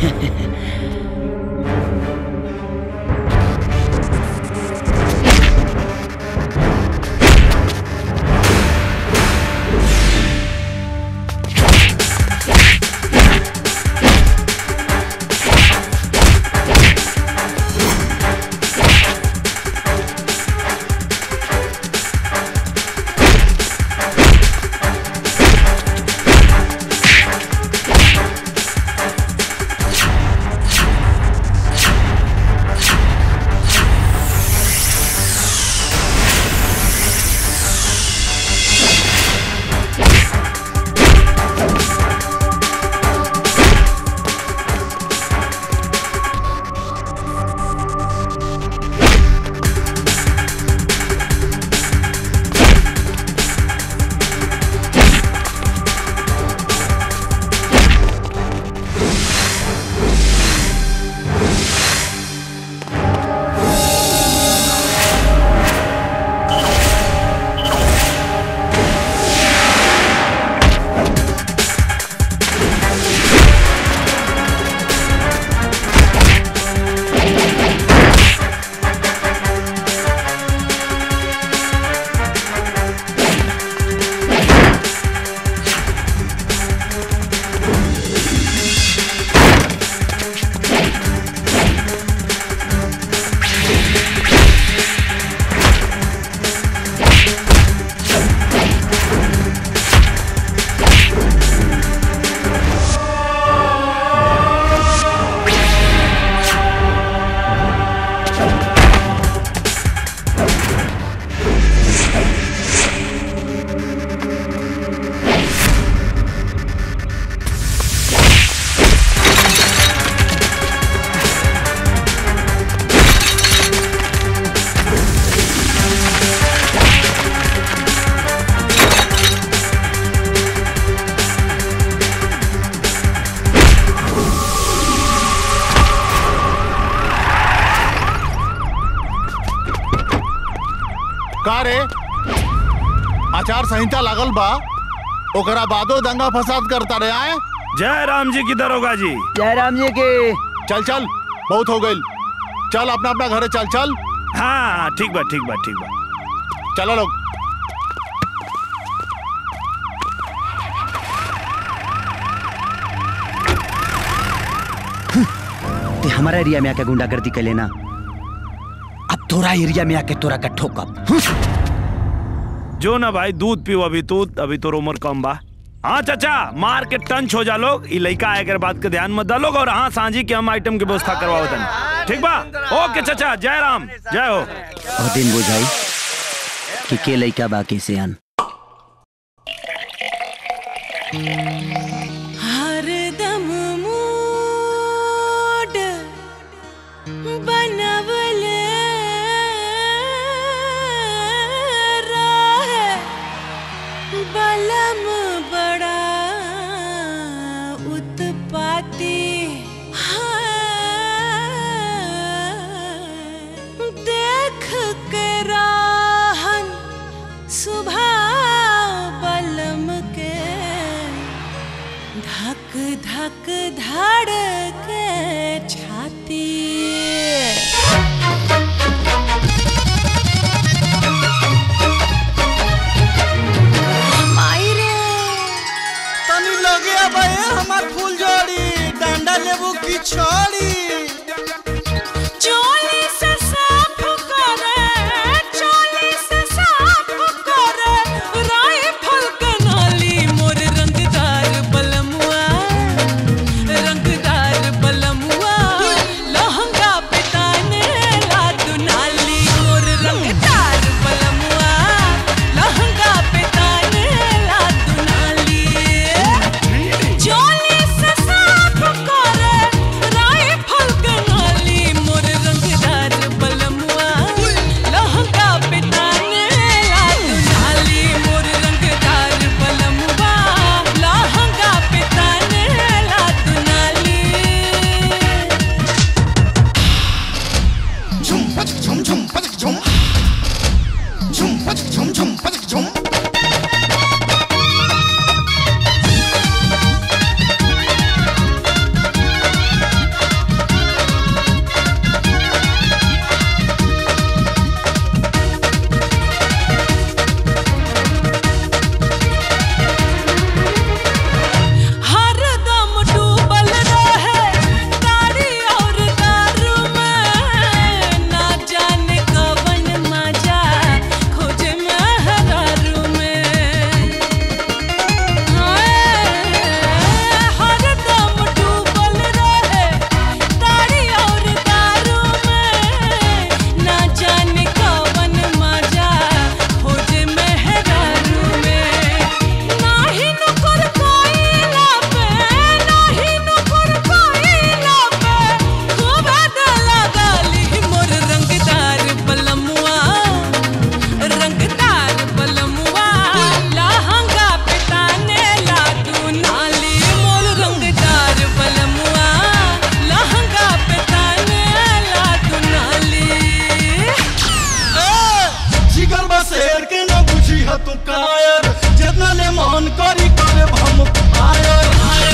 रे आचार संहिता लागल बा ओकरा बादो दंगा फसाद करता रे आए जय राम जी की दरोगा जी जय राम जी के चल चल बहुत हो गई चल अपना अपना घरे चल चल हाँ ठीक बा ठीक बा ठीक बा चलो लोग ते हमारा एरिया में आके गुंडागर्दी कर लेना अब तोरा एरिया में आके तोरा का ठोकब जो ना भाई दूध पीओ अभी तू अभी तो उम्र कम बा हाँ चाचा मार के टंच हो जा लोग ई लड़का आए के बात के ध्यान मत डालोग और हाँ सांझी के हम आइटम की व्यवस्था करवाओ तनी ठीक बा ओके चाचा जय राम जय हो और दिन बुझाई कि के लइका बाकी से आन हरदम मूड बनवले रहे बलम बड़ा उत्पाती हाँ, देख के राहन सुबह बलम के धक धक धड़ के छाती माई रे तनी लगे अबे हमार फूल जोड़ी डंडा लेबू की छोड़ी चोली से साफ करे चोली से साफ करे राइफल के नाली मोर रंगदार बलमुआ रंगदार बलमुआ लहंगा पे ताने ला तू नाली मोर रंगदार बलमुआ लहंगा पे ताने ला तू नाली चोली से साफ करे राइफल के नाली मोर रंगदार बलमुआ लहंगा पे ताने ला तू नाली मोर रंगदार बलमुआ लहंगा पे ताने ला तू नाली झुम पचक झुम झुम पचक झुम झुम पचक झुम झुम पचक झुम हरदम डूबल रहे तारी और दारू में ना जाने कवन मजा खोजे महरारू में हाय, हरदम डूबल रहे तारी और दारू में ना जाने कवन मजा खोजे महरारू में नाही नुकुर कोइला पे नाही नुकुर कोइला पे खूब दला गाली मोर रंगदार बलमुआ रंगदार बलमुआ लहंगा पे ताने ला तू नाली मोर रंगदार बलमुआ लहंगा पे ताने ला तू नाली जिगर बा शेर के न बुझी ह तू कायर जितना ले मन करी करे हम आयर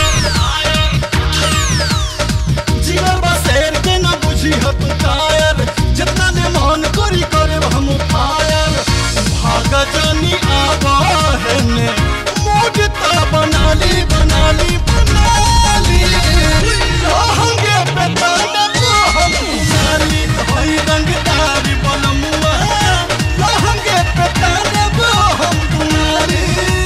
जिगर बा शेर के न बुझी ह तू कायर जितना ले मन करी करे हम फायर भाग जानी आवा है ने मूड ता बनाली बनाली बनाली लहंगे पे ताना तो हम नाली भाई रंगदारी बनमुआ लहंगे पे ताना तो हम तुम्हारी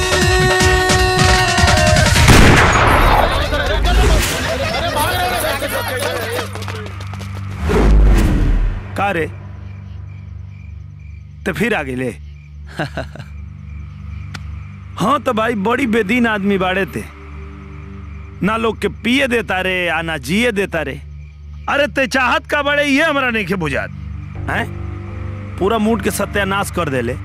का रे तो फिर आगे ले हाँ तो भाई बड़ी बेदीन आदमी बाड़े थे ना लोग के पिए देता रे आ ना जिए देता रे अरे ते चाहत का बड़े ये हमरा नहीं के बुझात हैं पूरा मूड के सत्यानाश कर देले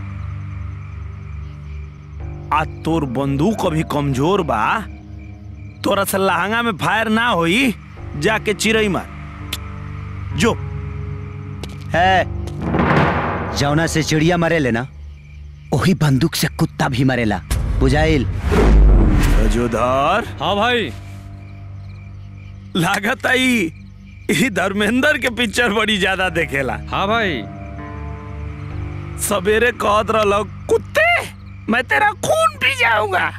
आ तोर बंदूक अभी कमजोर बा तोरा से लहंगा में फायर ना होई जाके चिरई मार जो है जौना से चिड़िया मरे लेना वही बंदूक से कुत्ता भी मरेला बुझाइल जोधार हाँ भाई लागत आई ई धर्मेंद्र के पिक्चर बड़ी ज्यादा देखेला हाँ भाई सवेरे कहत रहलो कुत्ते मैं तेरा खून पी जाऊंगा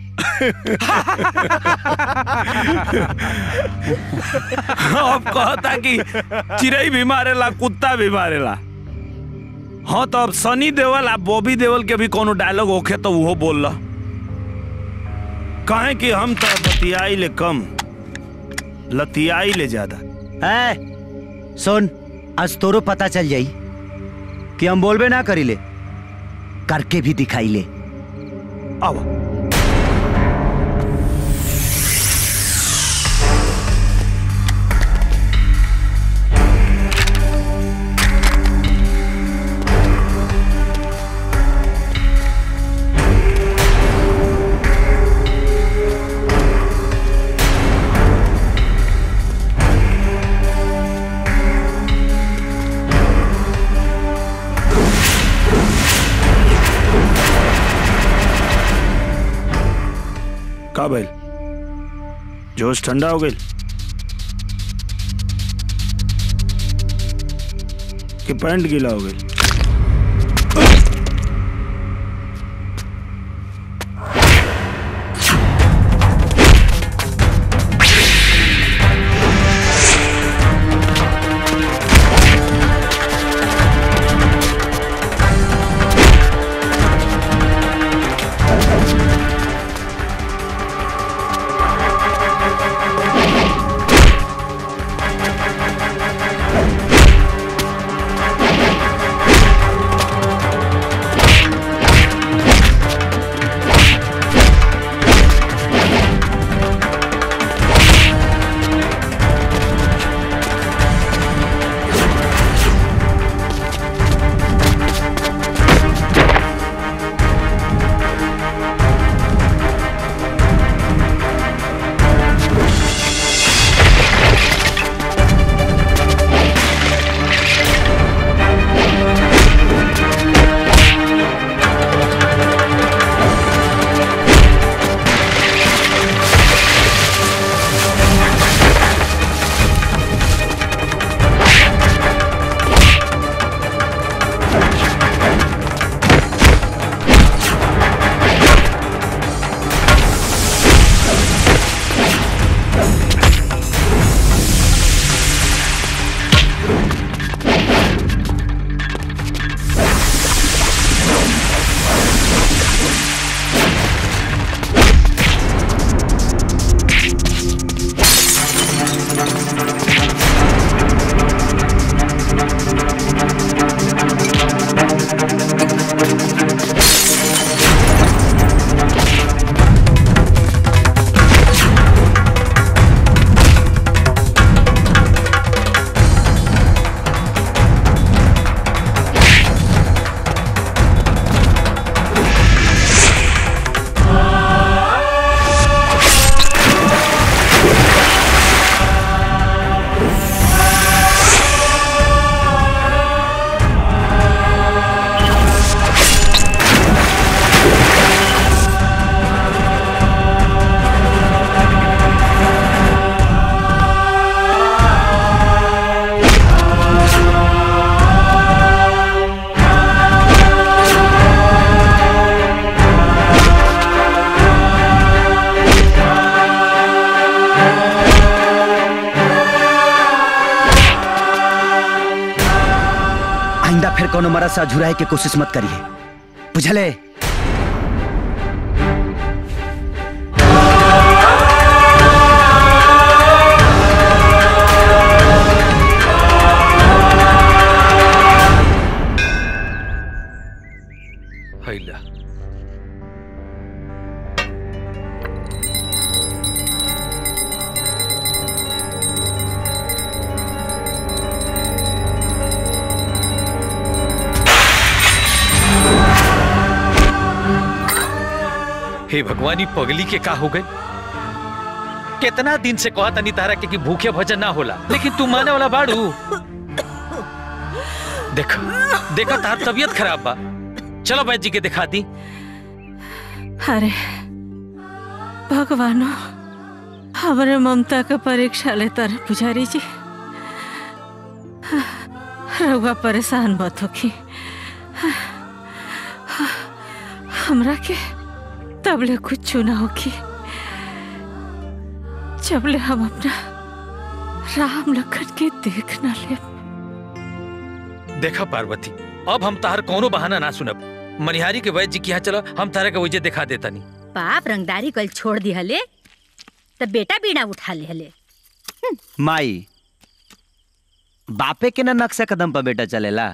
अब कहता कि चिड़ई भी मारेला कुत्ता भी मारेला हाँ तो अब सनी देवल आ बॉबी देवल के भी कोनो डायलॉग होखे तो वो बोल काहे कि हम तो बतियाई ले कम लतियाई ले ज्यादा है सुन आज तोरो पता चल जाई कि हम बोलबे ना करी ले करके भी दिखाई ले अब का भइल जोश ठंडा हो गई कि पैंट गीला हो गई आइंदा फिर कोनो मरद से झुराए के कोशिश मत करिए बुझले हैला हे भगवानी पगली के का हो गई कितना दिन से कहा तनी तारा के कि भूखे भजन ना होला लेकिन तू माने वाला बाड़ू देखो देखो तार तबीयत खराब बा चलो वैद्य जी के दिखा दी अरे भगवानो हमारे ममता का परीक्षा लेता रहे पुजारी जी रउआ परेशान मत होखी हमरा के तबले कुछ ना होखी जबले हम अपना राम लखन के देख ना ले देखा पार्वती अब हम तार कोनो बहाना ना सुनब मनिहारी के वैद्य जी के यहाँ चलो हम तारा के वजह दिखा देता नहीं बाप रंगदारी कल छोड़ दी हले तब बेटा बीड़ा उठा ले हले माई बापे के ना नक्शा कदम पर बेटा चलेला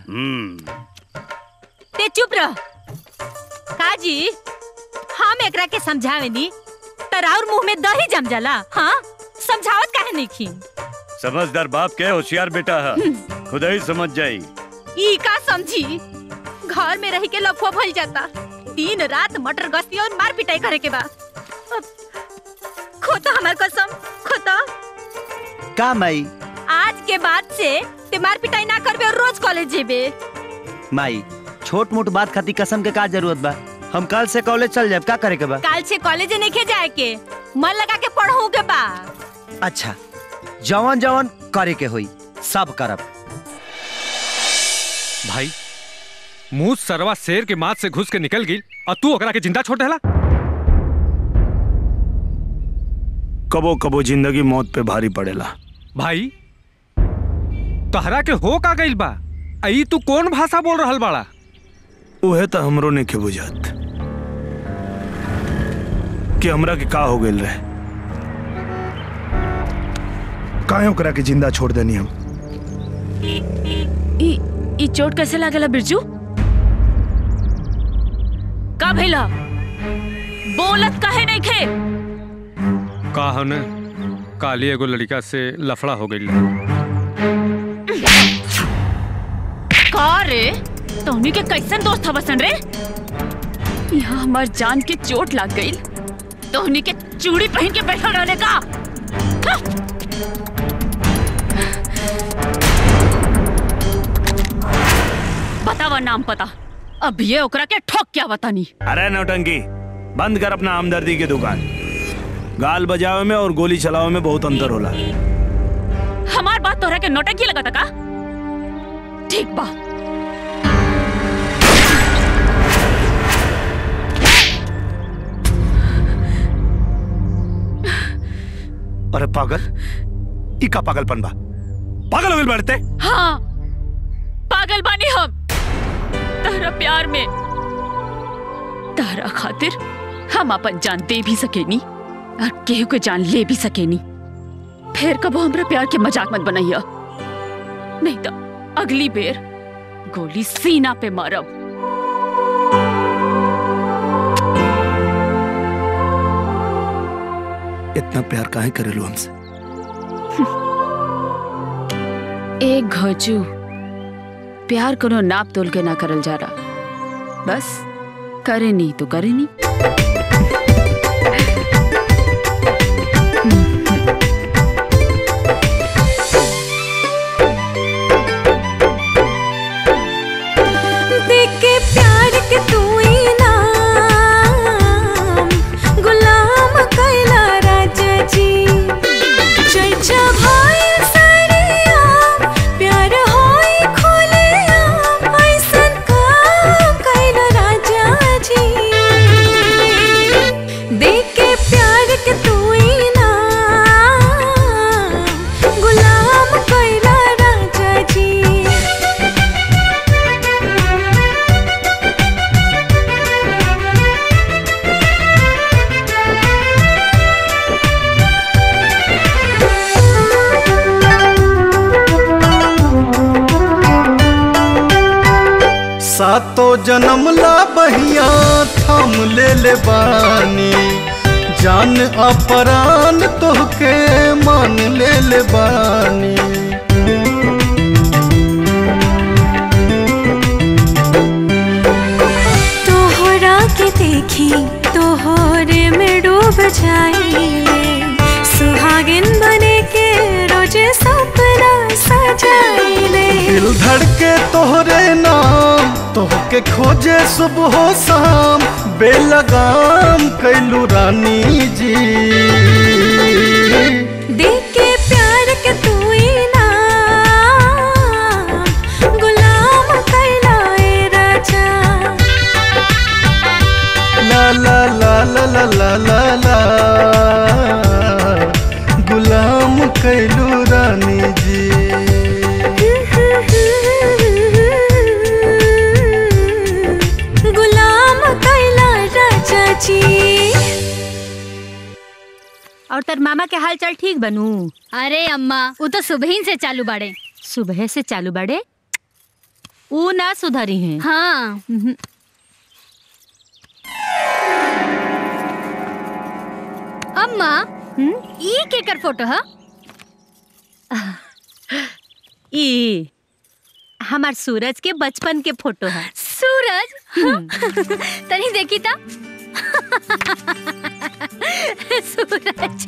ते चुप रह काजी हम एकरा के समझावे नी तर और मुंह में दही जम जाला हाँ समझावत काहे नहीं खी समझदार बाप के होशियार बेटा है खुद ही समझ जाई ई का समझी घर में रह के लफो भइल जाता दिन रात मटर गश्ती और मार पिटाई करे के बा अब खोता हमार कसम खोता का माई आज के बाद से ते मार पिटाई ना करबे और रोज कॉलेज जेबे माई छोट मोट बात खाती कसम के का जरूरत बा हम कल से कॉलेज चल जाए का करे के बा काल से कॉलेज नहीं के जाए के मन लगा के पढ़ू के बा अच्छा जवन जवन करे के होई सब करब भाई मुंह सरवा शेर के माथ से घुस के निकल गई और तू ओकरा के जिंदा छोड़ देला कबो कबो जिंदगी मौत पे भारी पड़ेला भाई तहरा के हो का गइल बा आई तू कौन भाषा बोल रहल बाड़ा उहे तो हमरो ने के बुझात कि हमरा के का हो गेल रहे काहे ओकरा के जिंदा छोड़ देनी हम ई ई चोट कैसे लागेला बिरजू का भइला बोलत काहे नहीं खे का हने काली एगो लड़का से लफड़ा हो गई का रे तोहनी के कैसन दोस्त हवसन रे यहाँ हमार जान के चोट लाग गई तोहनी के चूड़ी पहन के बैठल रहले का हाँ? बतावा नाम पता अब ये ओकरा के ठोक क्या बतानी अरे नौटंकी बंद कर अपना हमदर्दी की दुकान गाल बजावे में और गोली चलावे में बहुत अंतर होला हमार बात तोहरा के नोटंकी लगता का ठीक बा अरे पागल ई का पागलपन बा पागल हो गइल बाड़ते हाँ पागल बानी हम तहरा प्यार में तहरा खातिर हम अपन जान दे भी सकेनी और केहू के जान ले भी सकेनी फिर कबो हमरा प्यार के मजाक मत बनाइया नहीं तो अगली बेर गोली सीना पे मारब इतना प्यार काहे करेलू हमसे एक घोचू प्यार कोनो नाप तोल के ना करल जा रहा बस करे नहीं तो करे नहीं देख के प्यार के तू इनाम गुलाम कैला राजा जी चर्चा भाई सारे आम प्यार होई खोले आम ऐसन काम कैला राजा जी देख के प्यार के तू इनाम गुलाम कैला राजा जी सातो जन्म ला बहिया थाम ले ले बानी जान अपरान तोहके मान ले ले बानी तोहरा के देखी तोहरे में डूब जाइले सुहागिन बने के रोजे सपना सजाइले दिल धड़के तोहरे नाम तोह के खोजे सुबह शाम बेलगाम कैलू रानी जी देख के प्यार के तू इनाम गुलाम कैलाए राजा ला ला ला ला ला ला ला ला गुलाम कैलू रानी जी गुलाम कैला राजा जी और तर मामा के हाल चाल ठीक बनू अरे अम्मा वो तो सुबह ही से चालू बाड़े सुबह से चालू बड़े ऊ ना सुधरी हैं हाँ अम्मा ई केकर फोटो है ई हमार सूरज के बचपन के फोटो है सूरज तनी देखी था सूरज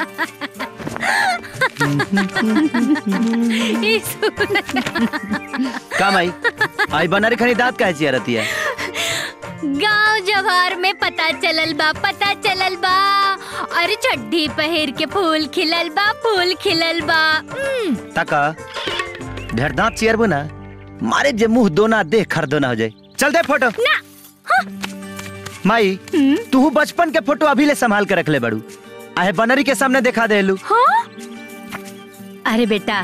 ई सूरज का माई आई बनारी खनी दांत काहे चियरती है गांव जवार में पता चलल बा पता चलल बा अरे चड्डी पहिर के फूल खिलल बा फूल खिलल बा उम्म, तका ढेर दांत चियरबू ना मारे जे मुंह दोना देख खर दोना हो जाए चल दे फोटो ना माई तू बचपन के फोटो अभी ले संभाल के रख ले बड़ू आहे बनरी के सामने दिखा दे लू अरे बेटा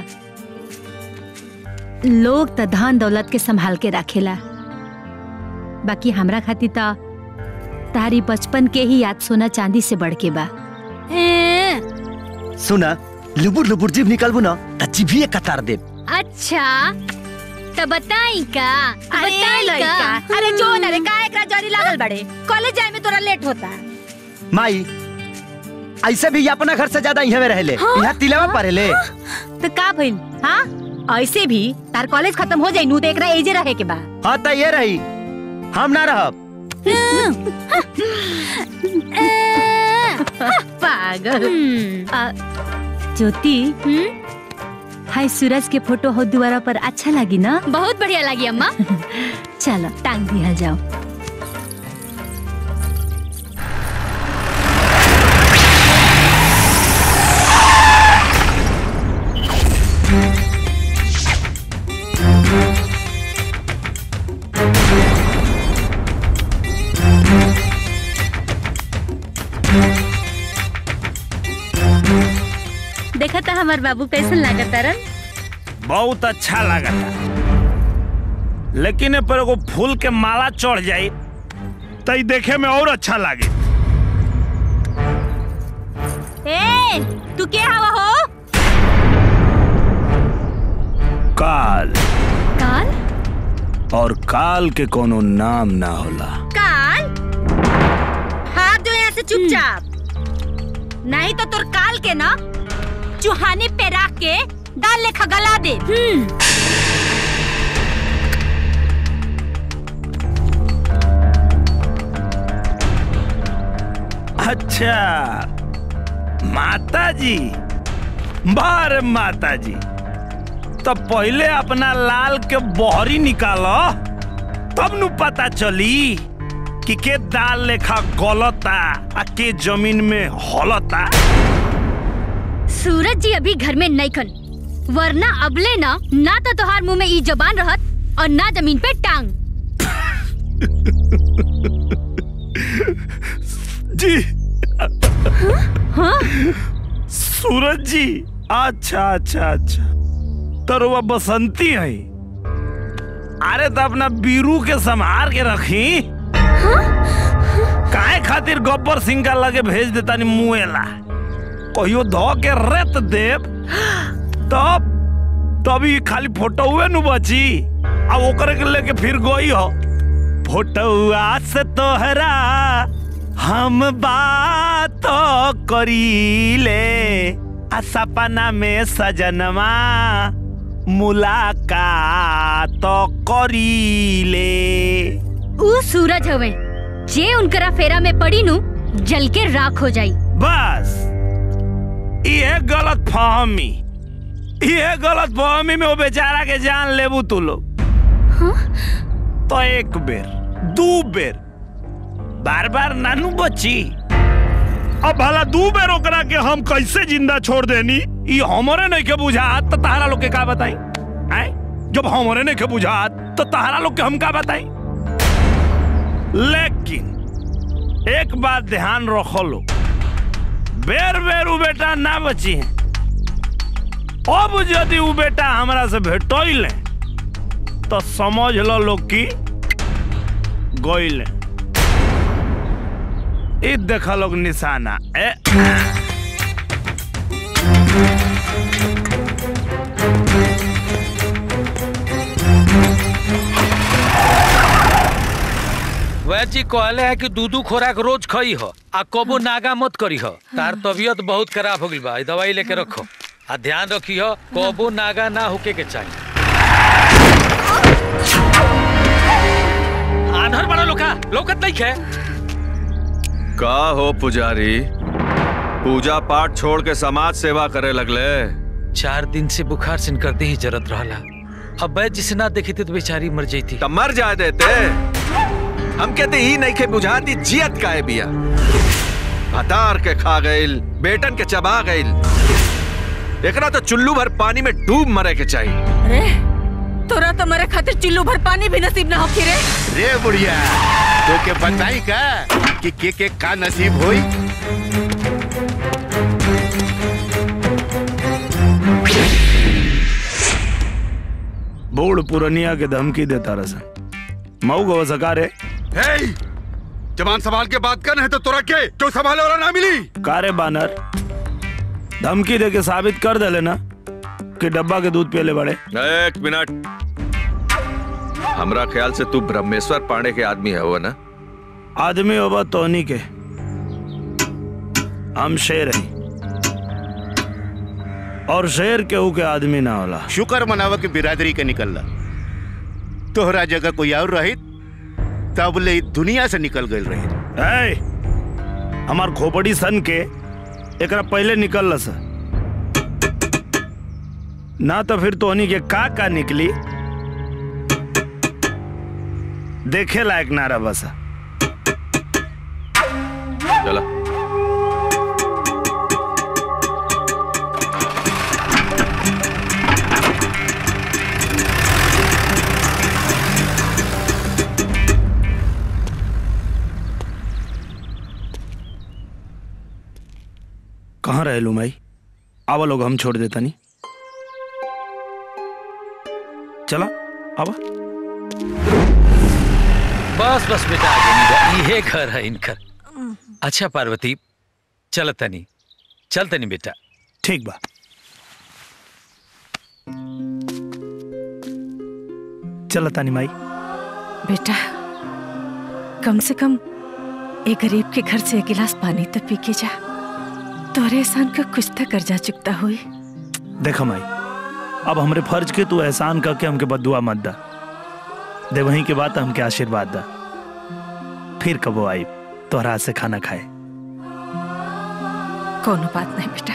लोग त धन दौलत के संभाल के रखेला बाकी हमरा खातिर त तारी बचपन के ही याद सोना चांदी से बढ़ के बा ए, सुना लुबुर लुबुर जीभ निकलबू ना त जीभिए कतार दे अच्छा तो बताई का अरे बताई लइका, का अरे जो न रे का एकरा जरी लागल बड़े कॉलेज जाए में तोरा लेट होता माई ऐसे भी ये अपना घर से ज्यादा यहाँ में रहले हाँ? यहाँ तिलवा पढ़ेले तो का भइल हाँ ऐसे भी तार कॉलेज खत्म हो जाई नू तो एकरा एजे रहे के बा हाँ तो ये रही हम ना रहब पागल आ, ज्योति हाय सूरज के फोटो हो दोबारा पर अच्छा लगी ना बहुत बढ़िया लगी अम्मा चलो टांग दिया जाओ देखा था हमार बाबू कैसन लागत तारन बहुत अच्छा लगा लेकिन ए पर एगो फूल के माला चढ़ जाई तो ई देखे में और अच्छा लागे ए तू के हवा हो काल काल और काल के कोनो नाम ना होला काल हाथ जो यहाँ से चुपचाप नहीं तो तुर काल के ना चुहाने पे रख के दाल लेखा गला दे अच्छा माता जी बार माता जी तो पहले अपना लाल के बहरी निकालो तब नु पता चली कि के दाल लेखा गलता आ के जमीन में हलता सूरज जी अभी घर में नहीं खन वरना अबले ना ना तो तोहार मुंह में ई जबान रहत और ना जमीन पे टांग जी सूरज जी अच्छा अच्छा अच्छा तो वह बसंती है अरे तो अपना बीरू के संभार के रखी काहे खातिर गब्बर सिंह का लगे भेज देता नी मुएला कहियो धो के रेत देव तब तभी खाली फोटो हुए नु बची अब ओकरे के लेके फिर गई हो फोटोआ से तोहरा हम बात करीले आ सपना में सजनवा मुलाकात करीले ऊ सूरज हवे जे उनकरा फेरा में पड़ी नु जल के राख हो जाई बस ये गलत फहमी ये गलत फहमी में वो बेचारा के जान लेबू तू लोग तो एक बेर दू बेर बार बार नानू बची अब भला दू बेर ओकरा के हम कैसे जिंदा छोड़ देनी ई हमरे नहीं के बुझात तो तहरा लोग के का बताई आय जब हमरे नहीं के बुझात तो तहरा लोग के हम का बताई लेकिन एक बात ध्यान रखो लो बेर बेर उ बेटा ना बची है अब यदि उ बेटा हमरा से भेटोइले तो समझ लो लोग की गोइले ई देखा लोग निशाना ए वैद्य जी कहले है कि दूधू खोराक रोज खई हो आ कबो नागा मत करी हो तार तबीयत बहुत खराब हो गई बा ई दवाई लेके रखो आ ध्यान रखी हो कबो नागा ना होके के चाहिए आंधर बड़ा लोका लोकत नहीं है का हो पुजारी पूजा पाठ छोड़ के समाज सेवा करे लगले चार दिन से बुखार से करते ही जरत रहला अब वैद्य जिसे ना देखी थी तो बेचारी मर जाती तब मर जा देते हम कहते ही नहीं के बुझाती जियत काए बिया हतार के खा गइल बेटन के चबा गइल एकरा तो चुल्लू भर पानी में डूब मरे के चाहिए अरे तोरा तो मरे खातिर चिल्लू भर पानी भी नसीब ना होखी रे रे बुढ़िया तो के बताई का कि के के का नसीब होई बूढ़ पुरनिया के धमकी देता रसन मऊ गो सकारे हे जवान सवाल के बात कर है तो तोरा के क्यों संभाले वाला ना मिली कारे बानर धमकी दे के साबित कर दे लेना कि डब्बा के दूध पियले बड़े एक मिनट हमरा ख्याल से तू ब्रह्मेश्वर पांडे के आदमी है वो ना आदमी होबा तोनी के हम शेर हैं और शेर केहू के आदमी ना होला शुक्र मनावा के बिरादरी के निकलला तोहरा जगह कोई और रही तब ले ई दुनिया से निकल गई रही ए, हमार खोपड़ी सन के एकरा पहले निकल सा ना तो फिर तोहनी के का का निकली देखे लायक ना रहा बस चला कहाँ रहे लू माई आवा लोग हम छोड़ देता नहीं चला आवा बस बस बेटा आगे नहीं जा ये घर है इनकर अच्छा पार्वती चल तनी चल तनी बेटा ठीक बा चला तानी माई बेटा कम से कम एक गरीब के घर से एक गिलास पानी तो पी के जा तोरे एहसान का कुछ तो कर्जा चुकता हुई देखा माई अब हमरे फर्ज के तू एहसान करके हमके बदुआ मत दा दे वहीं के बाद हमके आशीर्वाद दा फिर कबो आई तोहरा हाथ से खाना खाए कोनो बात नहीं बेटा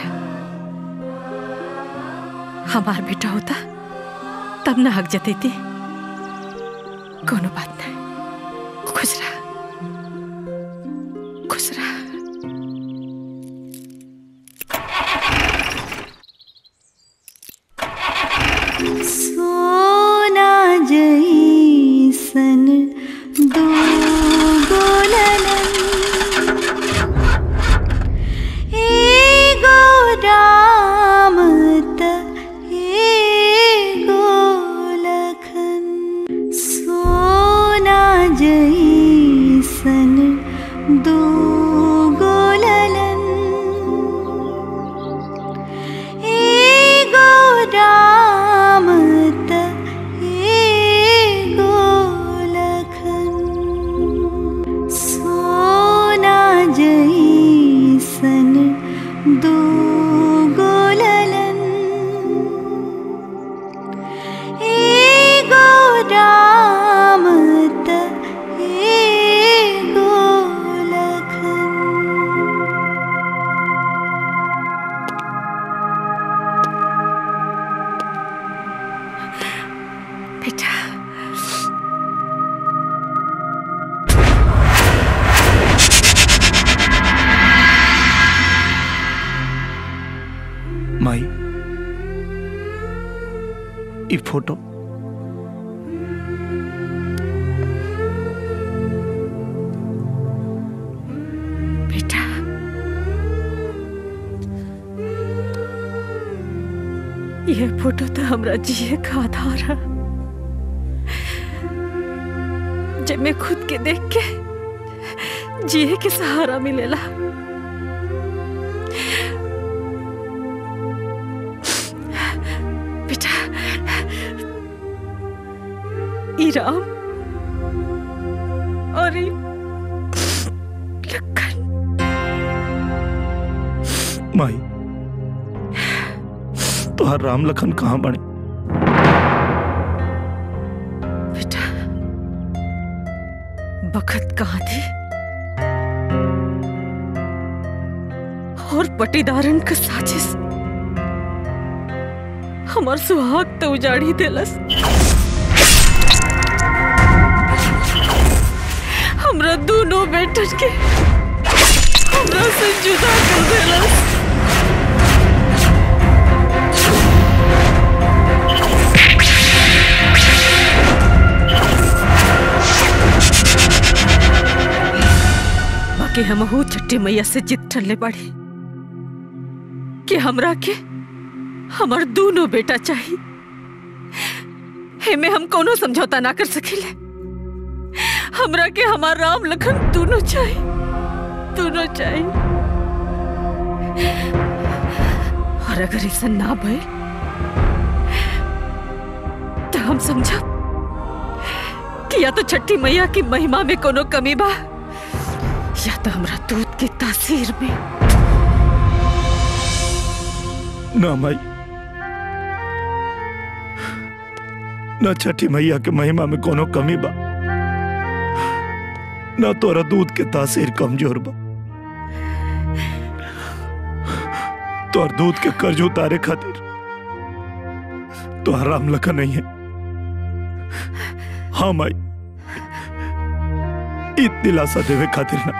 हमार बेटा होता तब ना हक जती थी कोनो बात नहीं खुश रहा खुश रहा सोना जैसन दो गोललन एगो राम त एगो लखन सोना जैसन दो गोललन एगो राम त एगो लखन सोना जैसन दो गोललन एगो राम त एगो लखन बेटा माई ई फोटो बेटा ये फोटो तो हमरा जिए का आधार है जब मैं खुद के देख के जिए के सहारा मिलेला बेटा ई राम और ई माई तुहार राम लखन कहाँ बने बखत कहाँ थी और पटीदारन का साजिश हमार सुहाग तो उजाड़ी देलस हमरा दोनों बेटन के हमरा से जुदा कर देलस बाकी हमहू छठी मैया से जिद ठल्ले पड़ी कि हमरा के हमर दोनों बेटा चाहिए हेमे हम कोनो समझौता ना कर सकिले हमरा के हमार राम लखन दोनों चाहिए दोनों चाहिए और अगर ऐसा ना भइल तो हम समझब कि या तो छठी मैया की महिमा में कोनो कमी बा या तो हमरा दूध की तासीर में ना माई न छठी मैया के महिमा में कोनो कमी बा न तोरा दूध के तासीर कमजोर बा तोर दूध के कर्ज उतारे खातिर तो राम लखन नहीं है हाँ माई इत दिलासा देवे खातिर ना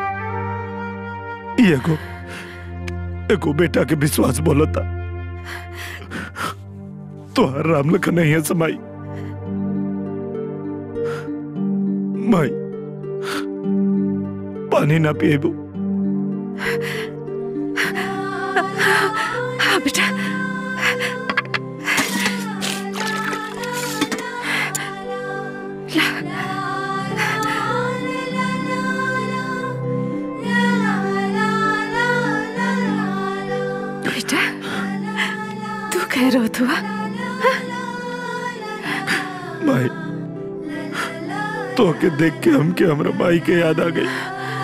ई एगो एगो बेटा के विश्वास बोलता तो राम लखन नहीं है समाई माई पानी ना पिएबू हाँ बेटा बेटा तू कह रहा तू माई तो के देख के हम के हमरा माई के याद आ गई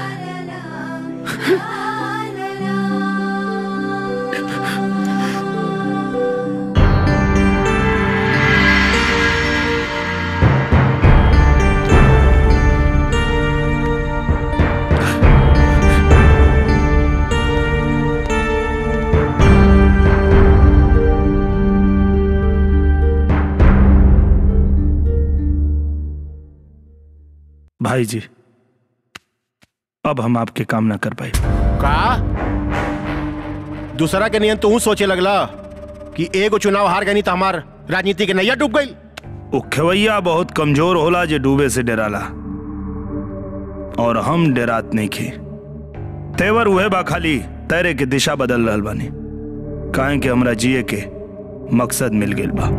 भाई जी अब हम आपके काम ना कर पाए का दूसरा के नियन तू सोचे लगला कि एगो चुनाव हार गई तो हमार राजनीति के नैया डूब गई वो खेवैया बहुत कमजोर होला जे डूबे से डराला और हम डरात नहीं खे तेवर उहे बा खाली तैरे के दिशा बदल रहल बानी काहे कि हमरा जिए के मकसद मिल गेल बा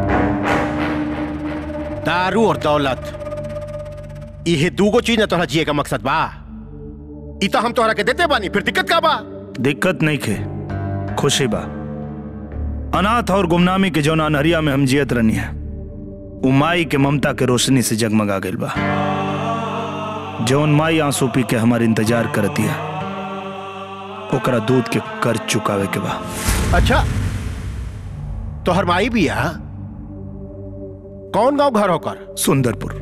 दारू और दौलत इहे दूगो चीज न तोहरा जिए का मकसद बा ई तो हम तोहरा के देते बानी फिर दिक्कत का बा दिक्कत नहीं खे खुशी बा अनाथ और गुमनामी के जौन अनहरिया में हम जियत रहनी है उ माई के ममता के रोशनी से जगमगा गइल बा जौन माई आंसू पी के हमार इंतजार करती है ओकरा दूध के कर्ज चुकावे के बा अच्छा तोहर माई भी है कौन गांव घर होकर सुंदरपुर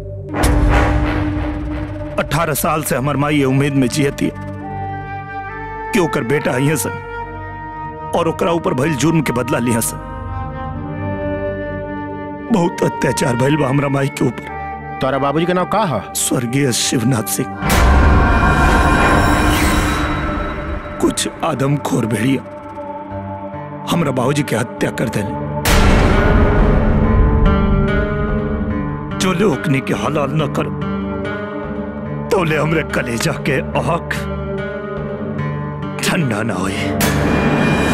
अठारह साल से हमार माई ये उम्मीद में जियती है कि ओकर बेटा आई सन और ओकरा ऊपर भइल जुर्म के बदला लिया सन बहुत अत्याचार भइल बा हमरा माई के ऊपर तोरा बाबूजी का नाम का है स्वर्गीय शिवनाथ सिंह कुछ आदमखोर भेड़िया हमरा बाबूजी के हत्या कर देले जो लोकनी के हलाल न करो तोले हमरे कलेजा के आँख ठंडा ना होए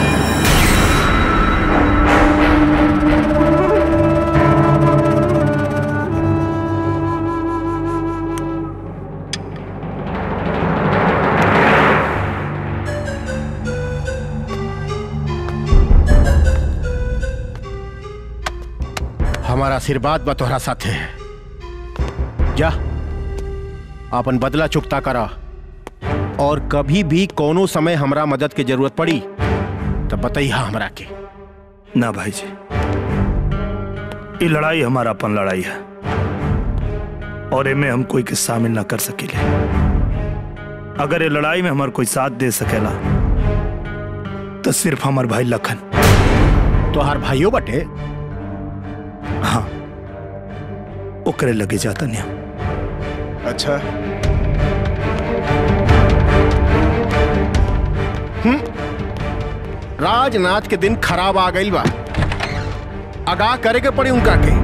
हमारा आशीर्वाद बा तोहरा साथे जा अपन बदला चुकता करा और कभी भी कोनो समय हमरा मदद की जरूरत पड़ी तो बताइया हमरा के ना भाई जी ये लड़ाई हमारा अपन लड़ाई है और इनमें हम कोई के शामिल ना कर सकेले अगर ये लड़ाई में हमार कोई साथ दे सकेला तो सिर्फ हमार भाई लखन तो हर भाइयों बटे हाँ ओकरे लगे जाता नहीं अच्छा हम्म राजनाथ के दिन खराब आ गई बा आगाह करे के पड़ी उनका के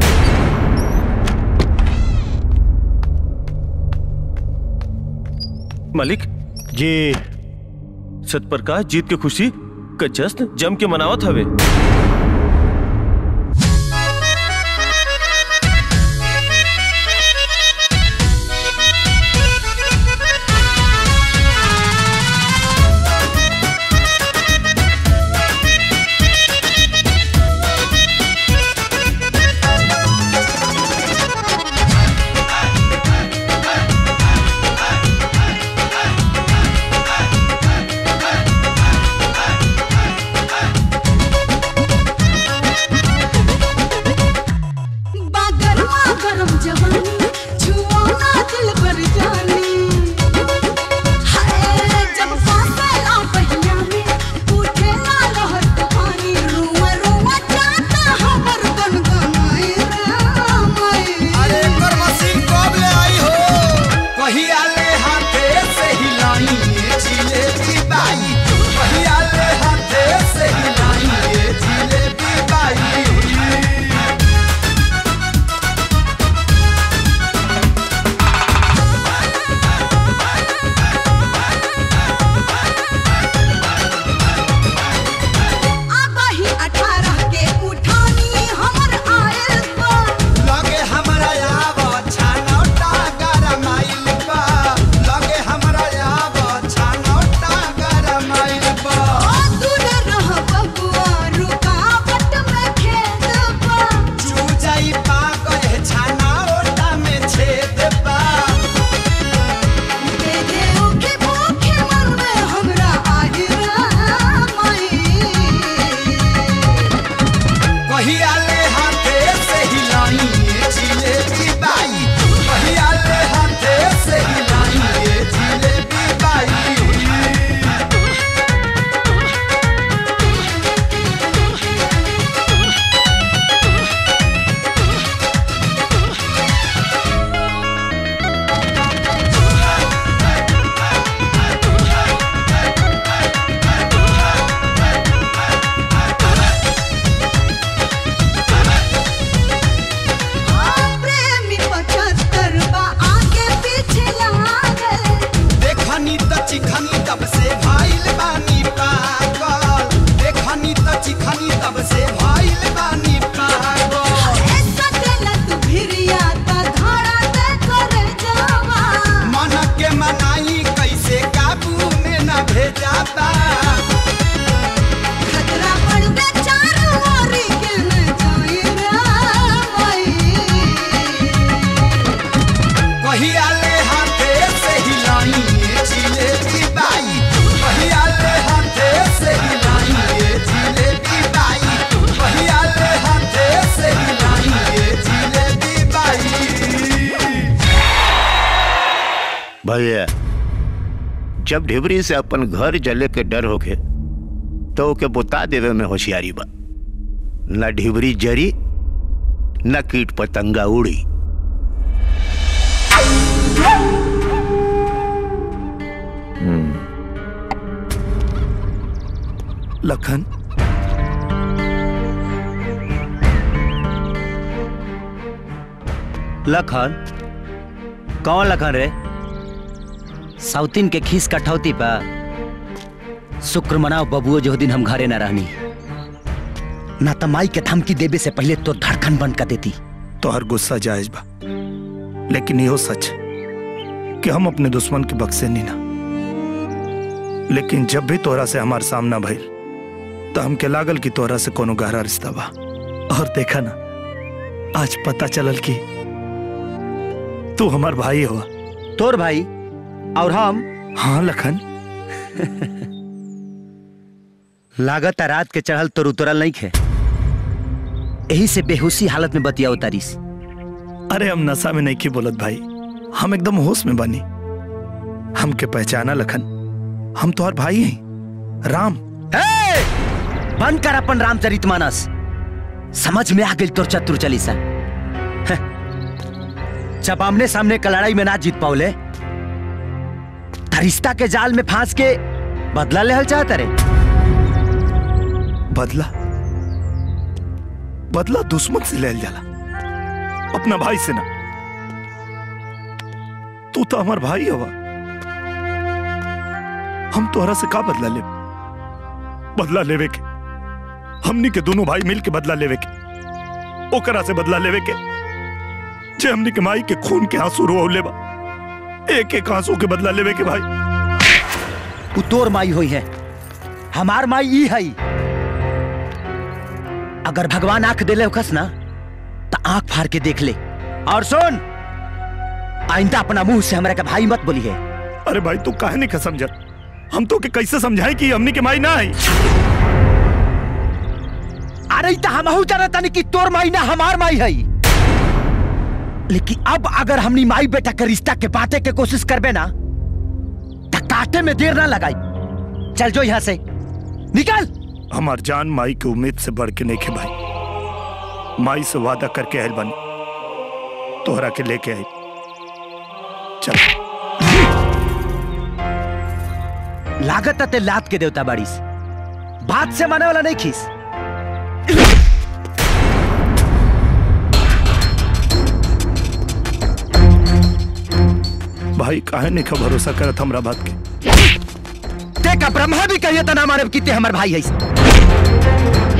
मालिक जी सतप्रकाश जीत के खुशी का जश्न जम के मनावत हवे बागरवा गरम जवानी छुओ ना दिल पर जानी हाय जब फासला पहिया में उठे ना लहर तूफानी रुआ रुआ जाता हमर गनगनाई रे अरे कर मशीन कब ले आई हो कहिया ले हाथे से हिलाई ये जिलेबी बाई कहिया ले हाथे से हिलाई ये जिलेबी बाई आबाही अठारह के उठानी हमर आयल बा लगे हमरा आव छानौटा गरमाइल बा लगे हमरा आव छानौटा गरमाइल बा दूर रह बबुआ रुकावट में खेत बा चू जाई पा कहे छानौटा में छेद बा दे दे ओके भूखे मन में हमरा आहिरा माई कहिया ले हाथे से हिलाई ये जिलेबी बाई कहिया ले हाथे से हिलाई ये जिलेबी बाई प्रेमी पचहत्तर बा आगे पीछे लागल देखनी त चिखनी तब से भाइल बानी पागल देखनी त चिखनी तब से भाइल बानी पागल ऐसा देला तू भिरिया ता धारा दे कर जावा मन के मनाई कैसे काबू में न भेजाता खतरा पड़ दे चारों ओरी के न जाई रे माई कहिया ले हाथे से हिलाई ये जिलेबी बाई कहिया ले हाथे से हिलाई ये जिलेबी बाई कहिया ले हाथे से हिलाई ये जिलेबी बाई भैया जब ढिबरी से अपन घर जले के डर होके तो ओके बुता देवे में होशियारी बा न ढिबरी जरी न कीट पतंगा उड़ी लखन लखन कौन लखन रे साउथिन के खीस कठौती पा शुक्र मनाओ बबुओ जो दिन हम घरे न रहनी ना त माई के धमकी देवे से पहले तो धड़कन बंद कर देती तो हर गुस्सा जायज बा लेकिन यो सच है कि हम अपने दुश्मन के बक्से नहीं ना लेकिन जब भी तोरा से हमार सामना भइल तो हमके लागल कि तोरा से कोनो गहरा रिश्ता बा और देखा ना आज पता चलल कि तू हमार भाई हुआ तोर भाई और हम हाँ लखन लागत है रात के चढ़ल तो उतरल नहीं खे यही से बेहोशी हालत में बतिया उतारिस अरे हम नशा में नहीं की बोलत भाई हम एकदम होश में बनी हमके पहचाना लखन हम तो और भाई हैं राम हे! बंद कर अपन रामचरित मानस समझ में आ गई तोर चतुर चालीसा हं। जब आमने सामने का लड़ाई में ना जीत पाओले त रिश्ता के जाल में फांस के बदला लेहल चाहता रे बदला बदला दुश्मन से ले जाला अपना भाई से ना तू तो हमार भाई हवा हम तोहरा से का बदला ले बदला लेवे के हमनी के दोनों भाई मिल के बदला लेवे के ओकरा से बदला लेवे के जे हमनी के माई के खून के आंसू रो लेबा एक एक आंसू के बदला लेवे के भाई उ तोर माई हुई है हमार माई ई है अगर भगवान आंख देले होकस ना तो आंख फाड़ के देख ले और सुन आइंदा अपना मुंह से हमरा के भाई मत बोली है अरे भाई तू काहे नहीं समझत हम तो के कैसे समझाए कि हमनी के माई ना आई अरे त हमहू जानत तानी कि तोर माई ना हमार माई है लेकिन अब अगर हमनी माई बेटा के रिश्ता के बाटे के कोशिश करबे ना त काटे में देर ना लगाई चल जो यहाँ से निकल हमार जान माई की उम्मीद से बढ़ के नहीं खे भाई माई से वादा करके आयल बनी तोहरा के लेके आई चल लागत ते लात के देवता बाड़ीस बात से माने वाला नहीं खीस भाई काहे नहीं का भरोसा करत हमरा बात के ते का ब्रह्मा भी कहिए त ना मारे कि ते हमर भाई है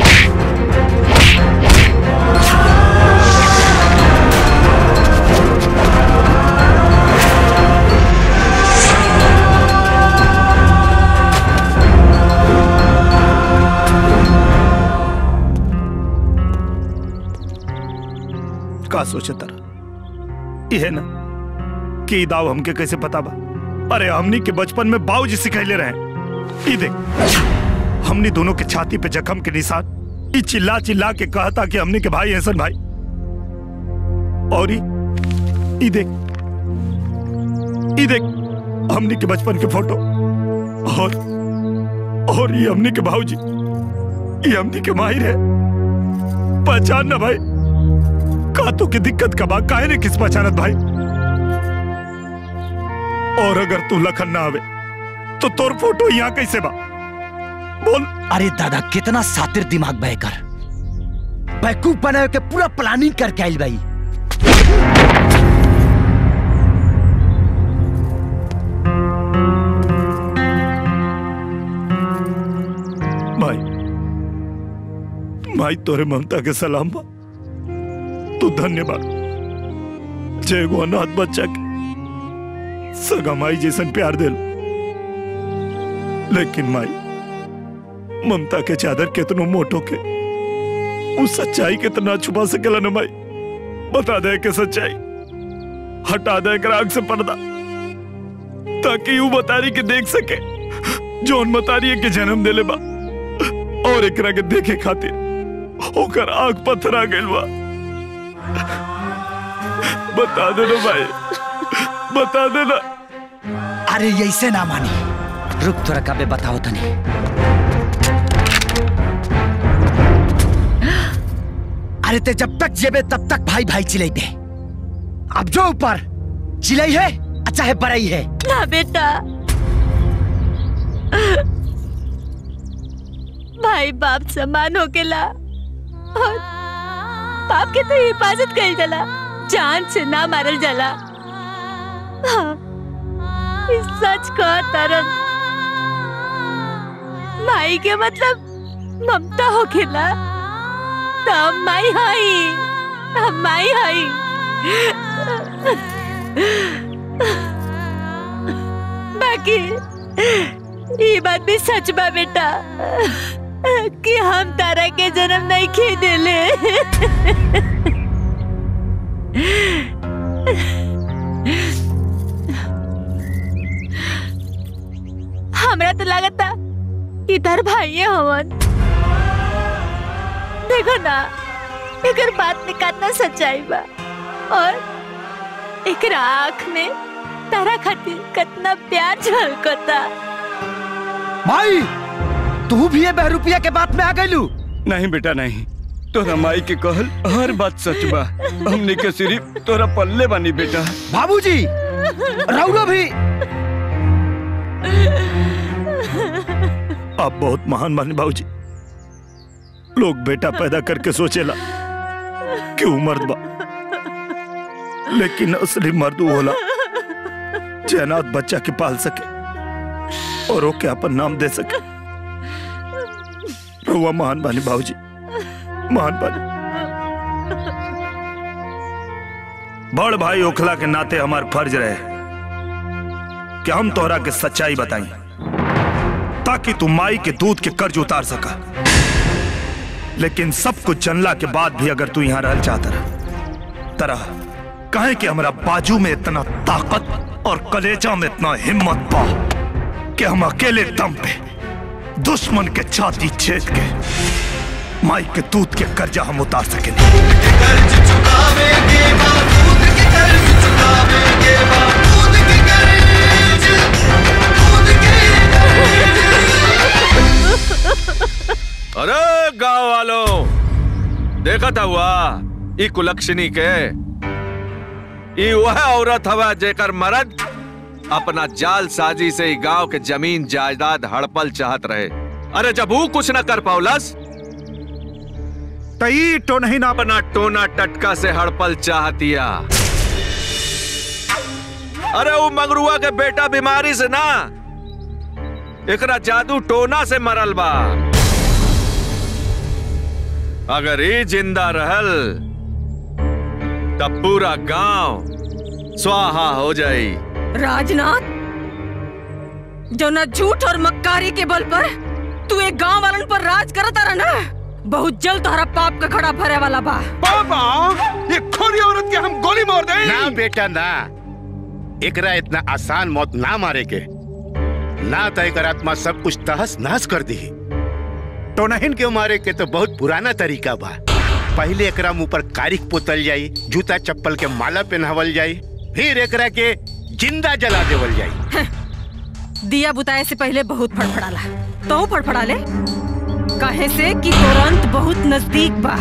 का सोचे तारा यह ना कि ई दाव हमके कैसे पता बा अरे हमनी के बचपन में बाबूजी सिखैले रहे ई देख हमनी दोनों के छाती पे जख्म के निशान ई चिल्ला चिल्ला के कहता कि हमनी के भाई ऐसन भाई और ई ई देख ई देख हमनी के बचपन के फोटो और और ये हमनी के भाऊजी ये हमनी के माहिर है पहचान ना भाई का तो की दिक्कत का बा काहे ने किस पहचानत भाई और अगर तू लखन ना आवे तो तोर फोटो यहाँ कैसे बा बोल अरे दादा कितना सातिर दिमाग बह कर बैकूफ बनाए के पूरा प्लानिंग करके आइल भाई भाई भाई तोरे ममता के सलाम बा तू धन्यवाद जय गो अनाथ बच्चा के सगा माई जैसन प्यार दिल लेकिन माई ममता के चादर केतनो मोटो के उस सच्चाई के तना छुपा सकेला न माई बता दे के सच्चाई हटा दे कर आग से पर्दा ताकि यू बतारी के देख सके जौन मतारी के जन्म देले बा और एकरा के देखे खातिर ओकर आग पत्थरा गइल बा बता देना भाई बता देना अरे ऐसे ना मानी रुक थोड़ा कबे बताओ तनी अरे ते जब तक जेबे तब तक भाई भाई चिल्लाते अब जो ऊपर चिल्लाई है अच्छा है बड़ाई है ना बेटा भाई बाप समान होकेला और बाप के तो हिफाजत कइल जाला जान से ना मारल जाला हाँ, ई सच कह तरन माई के मतलब ममता हो खेला तो हम माई हई हम माई हई बाकी ये बात भी सच बा बेटा कि हम तारा के जन्म नहीं खे देले हमरा तो लगता इधर भाई हवन देखो ना एकर बात में कितना सच्चाई बा और एकरा आँख में तारा खातिर कितना प्यार झलकता भाई तू भी ये बहरूपिया के बात में आ गईलू नहीं बेटा नहीं तोरा माई के कहल हर बात सच बा हमने के सिर्फ तोरा पल्ले बानी बेटा बाबूजी रउरो भी आप बहुत महान माने बाबूजी लोग बेटा पैदा करके सोचेला कि वो मर्द बा लेकिन असली मर्द वो होला जे अनाथ बच्चा के पाल सके और ओके अपन नाम दे सके रहुआ महान बानी बाबूजी महान बानी बड़ भाई ओखला के नाते हमार फर्ज रहे कि हम तोहरा के सच्चाई बताई ताकि तू माई के दूध के कर्ज उतार सका लेकिन सब कुछ जनला के बाद भी अगर तू यहां रहल चाहता रहा तरह कहे कि हमरा बाजू में इतना ताकत और कलेजा में इतना हिम्मत पा कि हम अकेले दम पे दुश्मन के छाती छेद के माई के दूध के कर्जा हम उतार सके अरे गांव वालों देखा था हुआ ई कुलक्षणी के ई वह औरत हवा जेकर मर्द अपना जाल साजी से ही गांव के जमीन जायदाद हड़पल चाहत रहे अरे जब वो कुछ न कर पाउलस तई तो नहीं ना अपना टोना टटका से हड़पल चाहतिया अरे वो मंगरुआ के बेटा बीमारी से ना एकरा जादू टोना से मरल बा अगर ये जिंदा रहल तब पूरा गांव स्वाहा हो जाई राजनाथ जो न झूठ और मक्कारी के बल पर तू एक गांव वालन पर राज करता रहा ना बहुत जल्द तुम्हारा पाप का घड़ा भरे वाला बा पापा ये खोरी औरत के हम गोली मार दे ना बेटा ना एकरा इतना आसान मौत ना मारे के ना तो एकर आत्मा सब कुछ तहस नहस कर दी टोनहिन के मारे के तो बहुत पुराना तरीका बा पहले एकरा मुंह पर कारिक पोतल जाई जूता चप्पल के माला पहनावल जाई फिर एकरा के जिंदा जला देवल जाई दिया बुताए से पहले बहुत फड़फड़ाला तो फड़फड़ा ले कहे से कि तुरंत बहुत नजदीक बा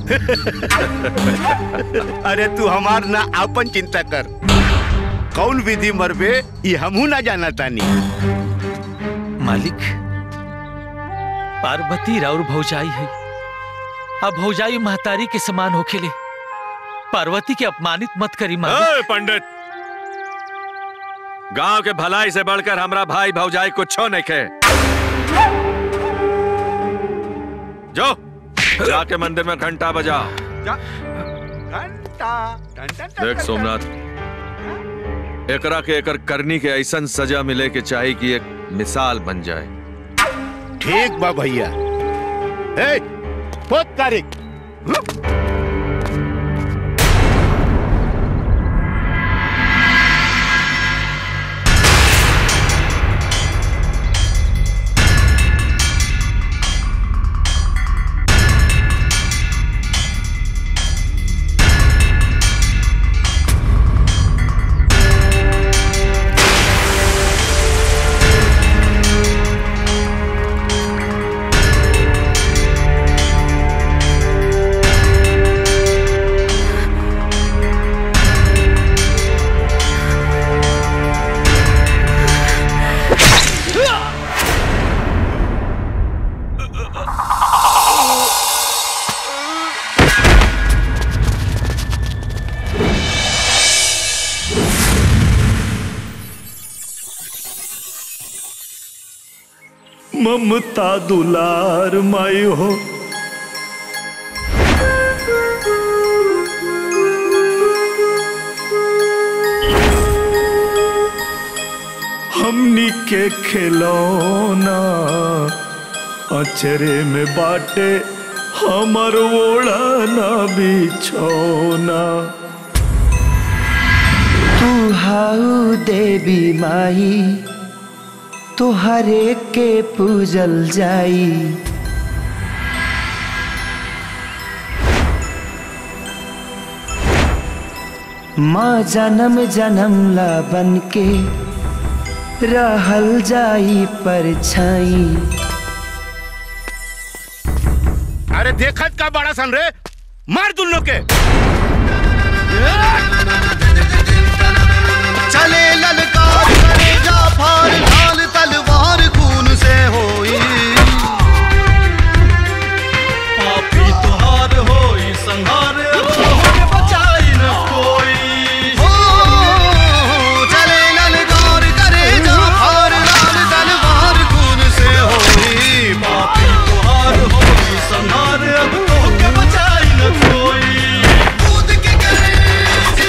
अरे तू हमार ना आपन चिंता कर कौन विधि मरबे ये हमहू ना जाना तानी मालिक पार्वती राउर भौजाई है अब भौजाई महतारी के समान होखेले पार्वती के अपमानित मत करी ए, पंडित गांव के भलाई से बढ़कर हमरा भाई भौजाई कुछ नहीं खे जो जाके मंदिर में घंटा बजा देख सोमनाथ एकरा के एकर करनी के ऐसा सजा मिले के चाहे कि एक मिसाल बन जाए ठीक बा भैया ए, बहुत कारिक Thank ममता दुलार माई हो हमनी के खिलौना अचरे में बाटे हमर ओढ़ना बिछौना तू हाउ देवी माई तोहरे के पूजल जाई माँ जन्म जन्म ला बन के रहल जाई परछाई अरे देखत का बड़ा सन रे मार दुल्लो के चले ललकार करे जाफर लाल तलवार खून से होई पापी तुहार होई संहार अब तोहरे बचाई न कोई हो चले ललकार करे जाफर लाल तलवार खून से होई पापी तुहार होई संहार अब तोहरे बचाई न कोई कूद के गए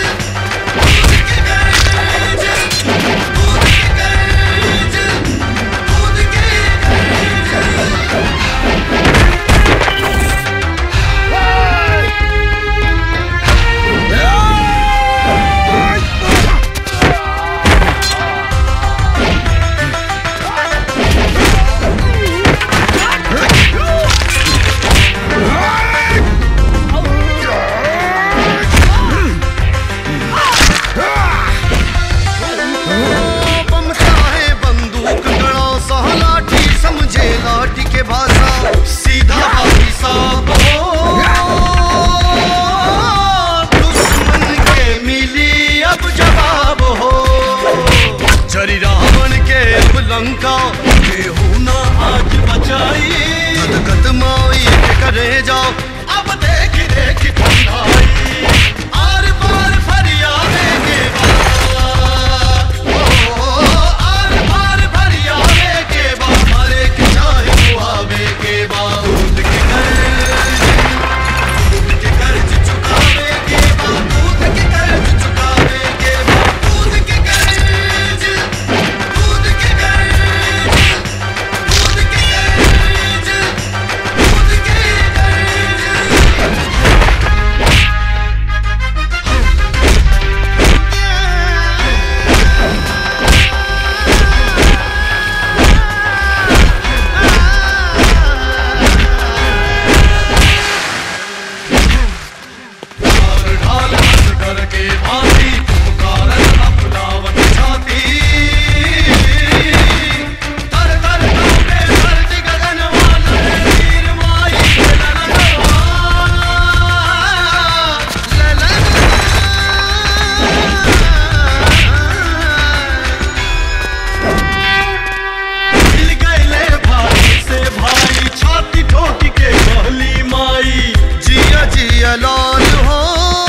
बमता है बंदूक गड़ा सा लाठी समझे लाठी के भाषा सीधा भाई साहब दुश्मन के मिली अब जवाब हो जरी रावण के अब लंका केहू ना आज बचाई गदगद माई के करे जाओ अब देख देख ठंडाई आर पार फरियादे के आर पार फरियादे के बा हरे के चाहे दुआवे के बा दूध के कर्ज दूध के कर्ज चुकावे के बा दूध के कर्ज चुकावे के बा दूध के कर्ज दूध के कर्ज दूध के कर्ज दूध के ढाल हंस कर के भांति पुकारत अपनावत छाती तर तर कांपे धरती गगन वाला वीर माई के ललनवा मिल गए भाई से भाई छाती ठोक के कहली माई जिया जिया लाल हो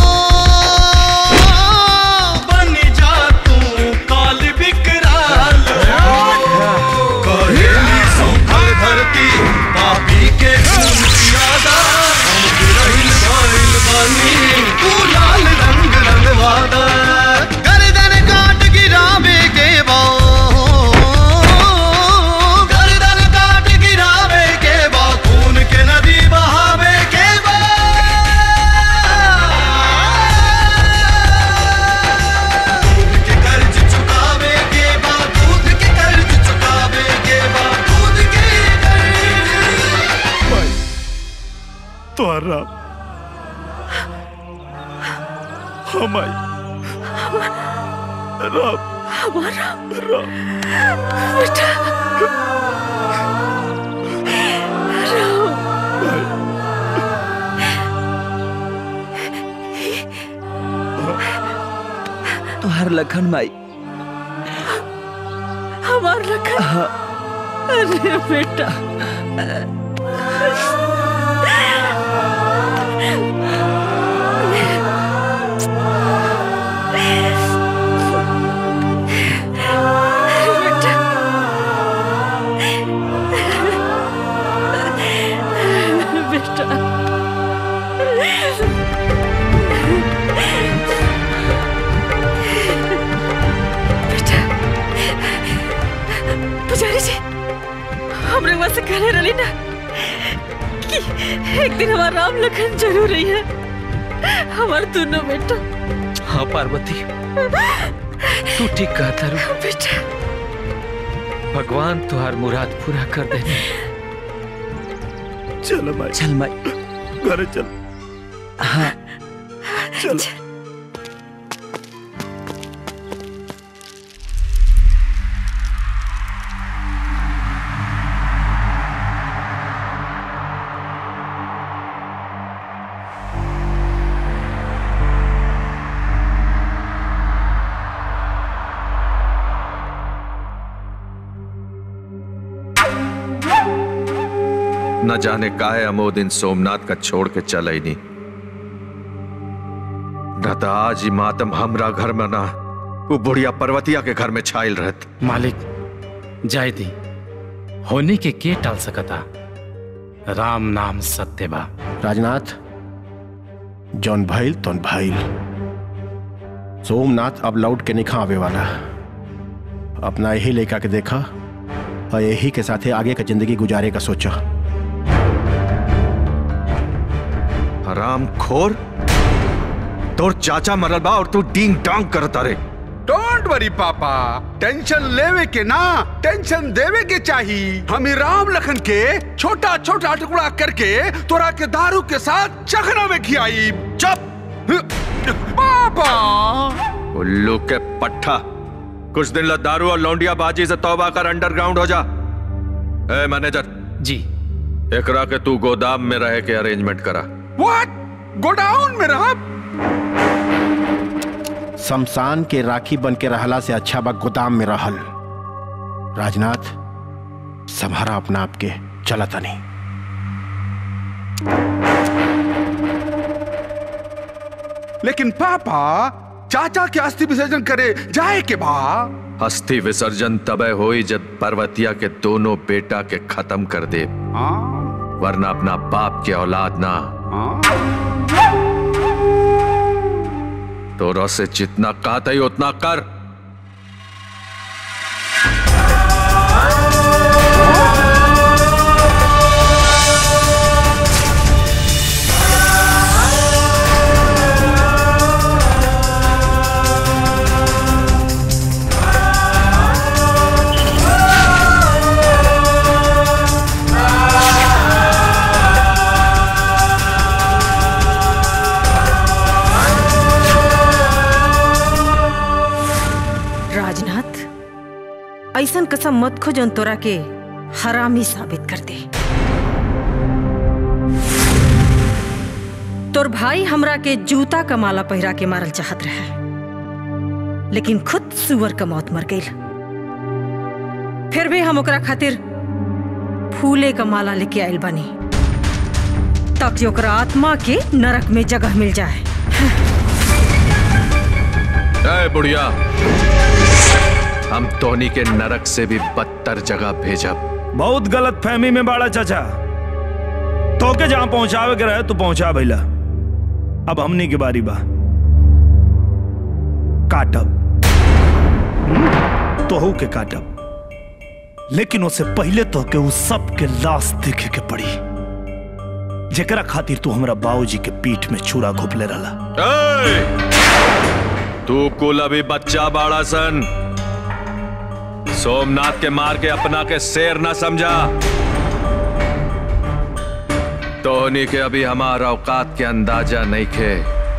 बन जा तू काल विकराल कहेली सूखल धरती पापी के खून ज्यादा हम गिरहिल गइल बानी तू लाल रंग रंगवादा गर्दन काट गिरावे के बा गर्दन काट गिरावे के बा खून के नदी बहावे के बा दूध के कर्ज चुकावे के बा दूध के कर्ज चुकावे के बा दूध के कर्ज तोहरा हमाई राम हमारा राम बेटा तोहर लखन माई हमार लखन अरे बेटा बेटा बेटा बेटा पुजारी जी हमरे वहां से कहने रही ना कि एक दिन हमारा राम लखन जरूर रही है हमारे दोनों बेटा हाँ पार्वती तू ठीक कहता रू बेटा भगवान तुहार मुराद पूरा कर देने चल माई चल माई घर चल हाँ चल न जाने काहे अमो दिन सोमनाथ का छोड़ के चल ही नहीं न तो आज ही मातम हमरा घर में ना वो बुढ़िया पर्वतिया के घर में छाइल रहत मालिक जय दी होने के के टाल सकता राम नाम सत्य बा राजनाथ जौन भइल तौन भइल सोमनाथ अब लौट के निखा आवे वाला अपना यही लेकर के देखा और यही के साथे आगे का जिंदगी गुजारे का सोचा हराम खोर तोर चाचा मरल बा और तू डींग डांग करता रे डोंट वरी पापा टेंशन लेवे के ना टेंशन देवे के चाही हम ही राम लखन के छोटा छोटा टुकड़ा करके तोरा के दारू के साथ चखना में खियाई चुप पापा उल्लू के पट्ठा कुछ दिन ला दारू और लौंडिया बाजी से तौबा कर अंडरग्राउंड हो जा ए मैनेजर जी एकरा के तू गोदाम में रह के अरेंजमेंट करा व्हाट गोडाउन में रहा शमशान के राखी बन के रहला से अच्छा बा गोदाम में रहल राजनाथ संभारा अपना आप के चला तनी लेकिन पापा चाचा के अस्थि विसर्जन करे जाए के बा अस्थि विसर्जन तबे होई जब पर्वतिया के दोनों बेटा के खत्म कर दे वरना अपना बाप के औलाद ना तो से जितना कहता ही उतना कर राजनाथ ऐसन कसम मत खो जौन तोरा के हरामी साबित कर दे तोर भाई हमरा के जूता का माला पहिरा के मारल चाहत रहे लेकिन खुद सुअर का मौत मर गई फिर भी हम ओकरा खातिर फूले का माला लेके आयल बानी ताकि ओकरा आत्मा के नरक में जगह मिल जाए ए बुढ़िया हम तोनी के नरक से भी बदतर जगह भेजब बहुत गलत फहमी में बाड़ा चाचा तो के जहां पहुंचावे के रहे तू पहुंचा भैला अब हमनी की बारी बा काटब हम्म, तोहू के काटब लेकिन उससे पहले तो के उस सब के लाश देखे के पड़ी जेकरा खातिर तू हमरा बाबूजी के पीठ में छुरा घोपले रहला ए! तू कुल अभी बच्चा बाड़ा सन सोमनाथ के मार के अपना के शेर ना समझा तोहनी के अभी हमारा औकात के अंदाजा नहीं खे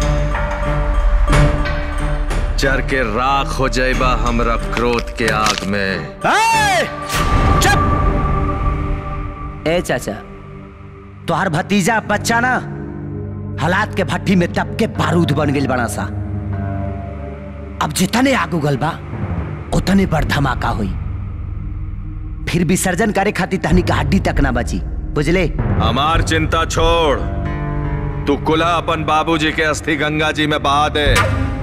चर के राख हो जाएबा हमरा क्रोध के आग में ए चाचा तोहर भतीजा बच्चा ना हालात के भट्टी में तप के बारूद बन गई बड़ा सा अब जितने आग उगल बा उतने बड़ धमाका हुई फिर विसर्जन करे खातिर तहनी का हड्डी तक ना बची बुझले हमार चिंता छोड़ तू कुल्हा अपन बाबूजी के अस्थि गंगा जी में बहा दे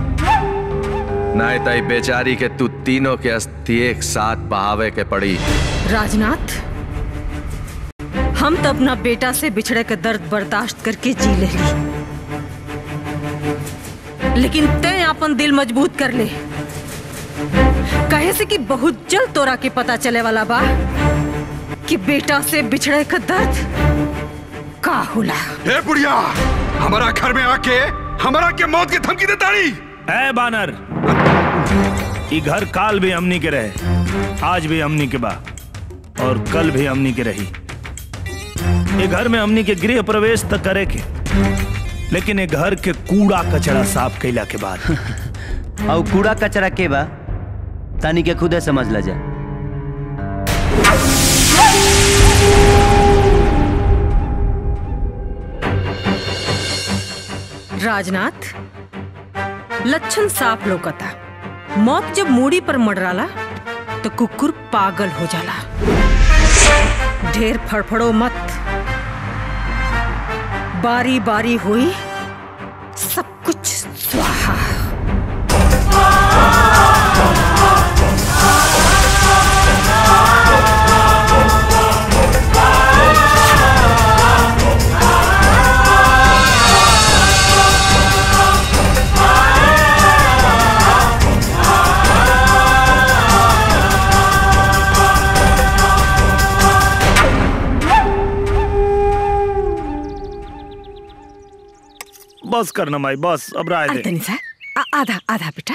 नहीं तई बेचारी के तू तीनों के अस्थि एक साथ बहावे के पड़ी राजनाथ हम तो अपना बेटा से बिछड़े के दर्द बर्दाश्त करके जी ले ली लेकिन तय अपन दिल मजबूत कर ले कहे से कि बहुत जल्द तोरा के पता चले वाला बा कि बेटा से बिछड़े का दर्द का होला ए बुढ़िया हमारा घर में आके हमारा के मौत की धमकी देता नहीं ए बानर ई घर काल भी हमनी के रहे आज भी हमनी के बा और कल भी हमनी के रही ये घर में हमनी के गृह प्रवेश तक करे के लेकिन ये घर के कूड़ा कचरा साफ कैला के बाद और कूड़ा कचरा के बा तानी के खुदे समझ ला जा राजनाथ लक्षण साफ लोकता मौत जब मूड़ी पर मडराला तो कुकुर पागल हो जाला ढेर फड़फड़ो मत बारी बारी हुई सब कुछ स्वाहा बस करना माई बस अब राय दे अंतनी सा आ- आधा आधा बेटा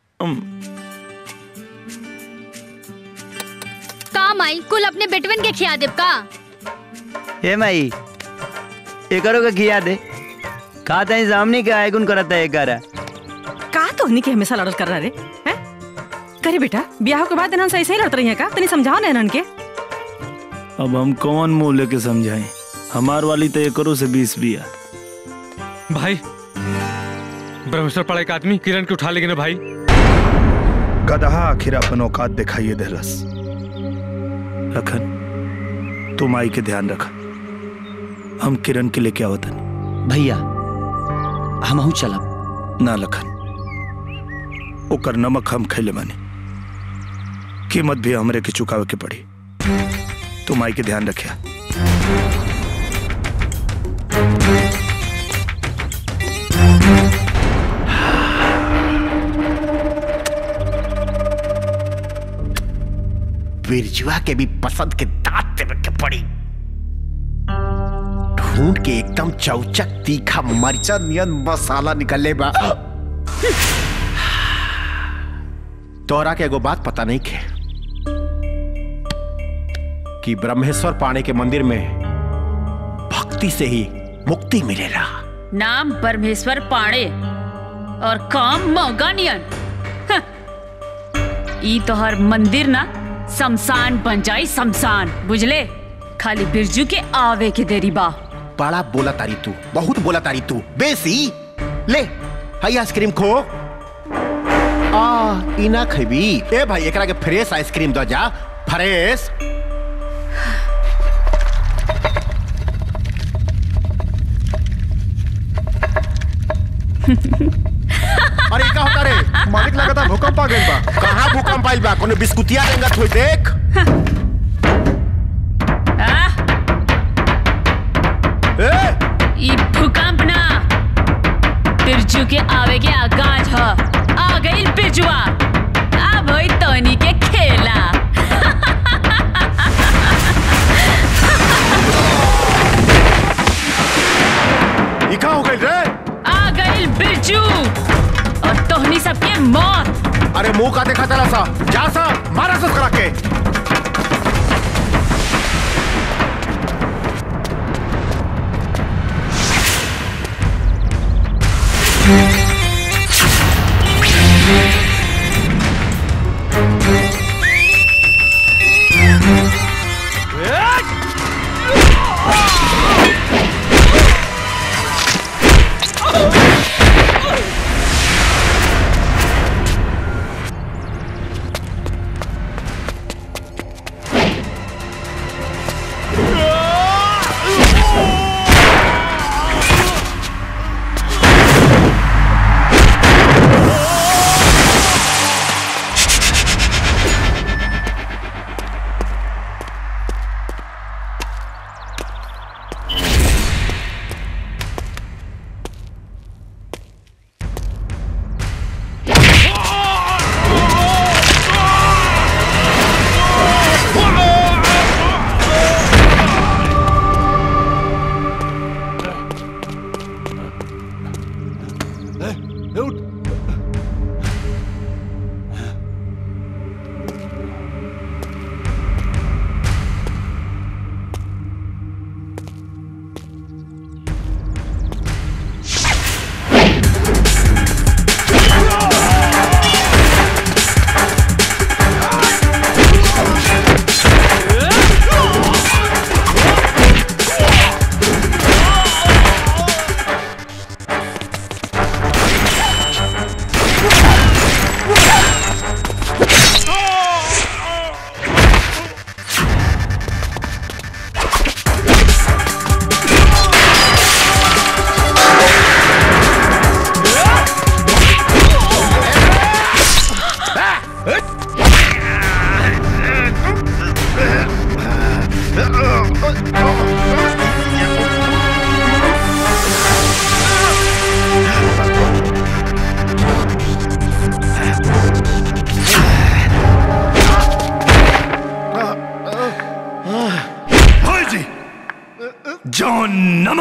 का माई कुल अपने बेटवन के खिया देब का ए माई एकरो के खिया दे का तई सामने के आयगुन करता है एकरा का तो नहीं के हमेशा लड़ल कर रहा रे हैं करे बेटा ब्याह के बाद इन्हन सही सही लड़त रही है का तनी समझाओ ना इन्हन के अब हम कौन मुंह लेके समझाएं हमार वाली तो एकरो से बीस बिया भाई ब्रह्मेश्वर पड़ा एक आदमी किरण के उठा लेंगे ना भाई गदहा आखिर अपन औकात दिखाइए देहलस लखन तुम आई के ध्यान रखा हम किरण के लेके आवतन भैया हम चलब ना लखन ओकर नमक हम खैले मानी कीमत भी हमरे के चुकावे के पड़ी तुम आई के ध्यान रखिया बिरजुआ के भी पसंद के दांत देवे के पड़ी ढूंढ के एकदम चौचक तीखा मरचा नियन मसाला निकले बा तोरा के एगो बात पता नहीं के कि ब्रह्मेश्वर पाणे के मंदिर में भक्ति से ही मुक्ति मिलेला नाम परमेश्वर पाणे और काम मौगानियन हं। ई तोहर मंदिर ना शमशान बन जाई शमशान बुझले खाली बिरजू के आवे के देरी बा बड़ा बोला तारी तू बहुत बोला तारी तू बेसी ले हाई आइसक्रीम खो आ इना खबी ए भाई एकरा के फ्रेश आइसक्रीम दो जा फ्रेश अरे का होता रे मालिक लगता भूकंप आ गइल बा कहां भूकंप आइल बा कोनो बिस्कुटिया रंगत होई देख ए ई भूकंप ना बिरजू के आवे के आगाज ह आ गई बिरजुआ अब होई तोनी के खेला ई का हो गइल रे आ गई बिरजू और तोहनी सबके मौत अरे मुंह का देखा चला सा जा सा मारा सा करा के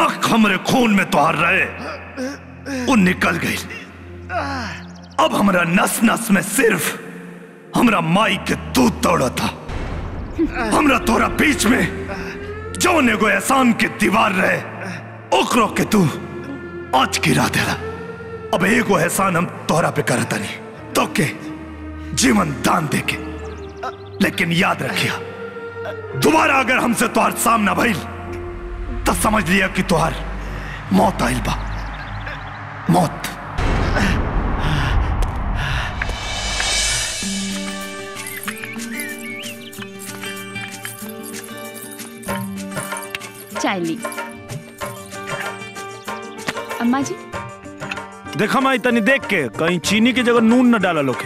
नमक हमरे खून में तोहार रहे वो निकल गई अब हमरा नस नस में सिर्फ हमरा माई के दूध दौड़ा था हमरा तोरा बीच में जौन एगो एहसान के दीवार रहे ओकरो के तू आज गिरा देला अब एगो एहसान हम तोहरा पे करता नहीं तो के जीवन दान दे के लेकिन याद रखिया दोबारा अगर हमसे तोहार सामना भइल तो समझ लिया कि तोहार मौत आइल बा मौत चाय ली अम्मा जी देखा माई तनी देख के कहीं चीनी की जगह नून न डाला लोके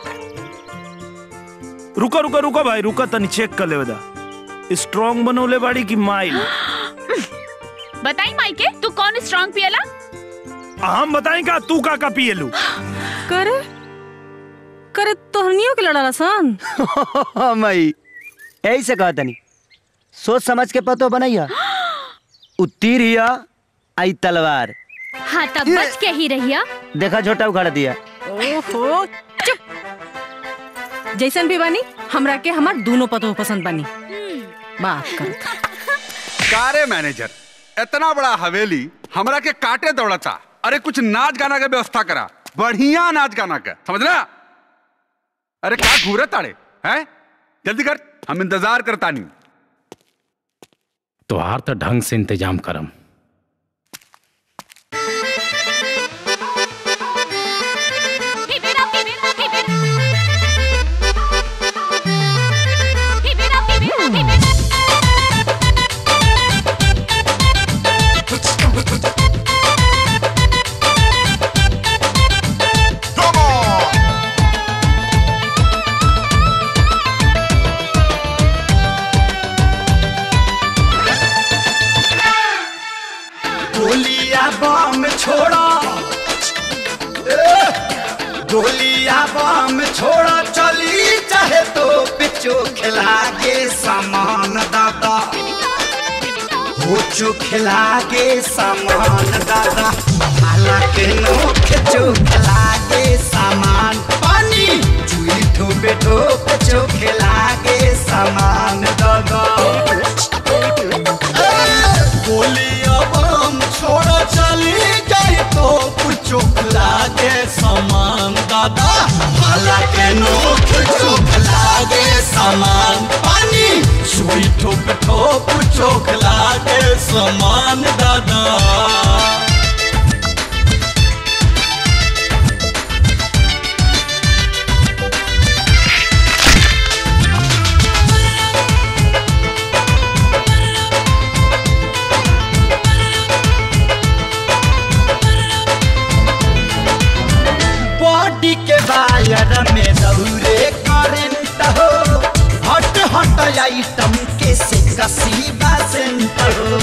रुका रुका रुका भाई रुका तनी चेक कर ले दा स्ट्रांग बनोले बाड़ी की माइल बताई माइके तू कौन स्ट्रांग पियला हम बताएं का तू का का पिएलू करे करे तोहनियों के लड़ा सन मई यही से कहा तनी सोच समझ के पतो बनैया उतीर हिया आई तलवार हाँ तब बच के ही रहिया देखा छोटा उखाड़ दिया ओहो चुप जैसन भी बानी हमरा के हमार दोनों पतो पसंद बानी बात करो कारे मैनेजर इतना बड़ा हवेली हमरा के काटे दौड़ता अरे कुछ नाच गाना का व्यवस्था करा बढ़िया नाच गाना का समझना अरे क्या घूरे ताड़े हैं जल्दी कर हम इंतजार करता नहीं तोहार तो ढंग से इंतजाम करम गोलिया बम छोड़ा ए, गोलिया बम छोड़ा चली चाहे तो पिचो खिला के सामान दादा हो चो खिला के सामान दादा हालांकि नोख चो खिला के सामान पानी चुई ठोपे ठोप चो खिला के सामान दादा गोलिया बम छोड़ा चली जाए तो कुछ लागे सामान दादा हालांकि नोक चोख लागे सामान पानी सुई ठोप ठोप चोख लागे सामान दादा बॉडी के वायर में दौरे करंट हो हट हट आइटम के से कसी बासेंट हो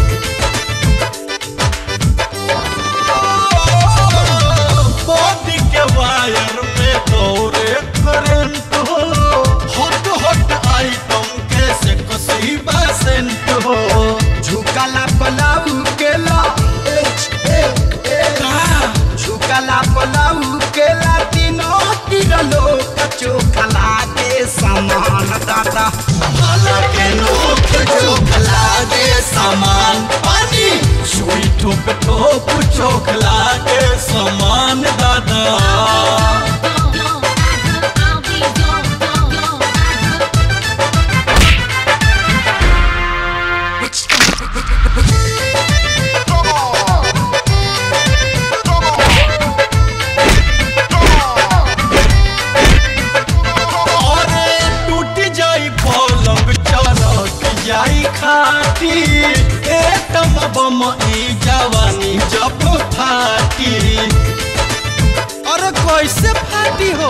बॉडी के वायर में दौरे करंट हो हट हट आइटम के से कसी बासेंट हो झुकला पलाऊ के ला ए, ए, ए, झुकला पलाऊ के ला तीनों तिरलो कचो खला के सामान दादा भला के नोक चोखला के सामान पानी सुई ठोप ठोप चोखला के सामान दादा अरे टूट जाई पलंग चरक जाई खाटी ए तम बम ई जवानी जब फाटी अरे कैसे फाटी हो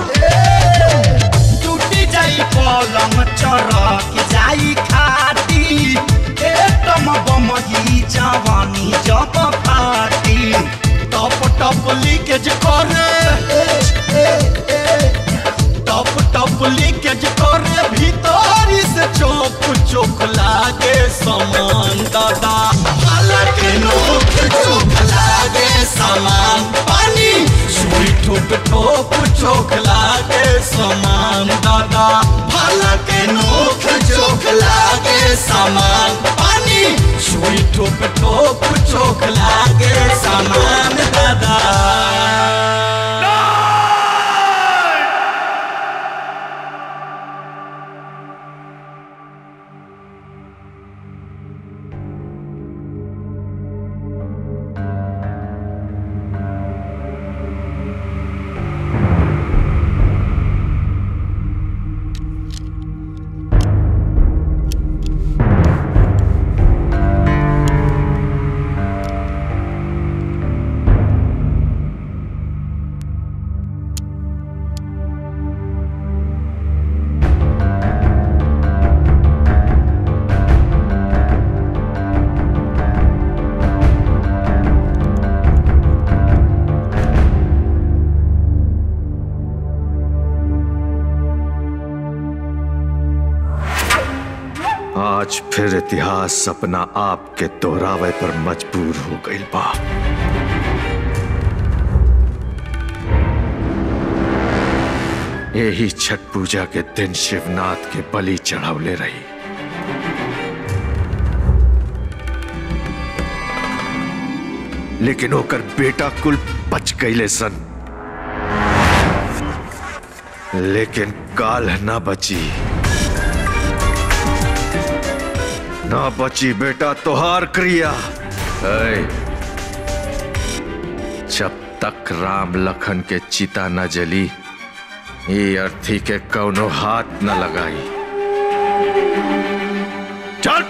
टूट जाई पलंग चरक जाई खाटी ए तम बम ई जवानी जब फाटी टप टप लीकेज करे ए, ए, ए, टप टप लीकेज करे भीतर से चौक चौक लागे समान दादा हालांकि चोख लागे समान दादा भाला के नोक चोख लागे समान पानी सुई ठोप ठोप चोख लागे समान दादा आज फिर इतिहास अपना आप के दोहरावे पर मजबूर हो गई बा यही छठ पूजा के दिन शिवनाथ के बलि चढ़ावले रही लेकिन ओकर बेटा कुल बच गईले सन लेकिन काल ना बची ना बची बेटा तोहार क्रिया ऐ, जब तक राम लखन के चिता न जली ये अर्थी के कौनो हाथ न लगाई चल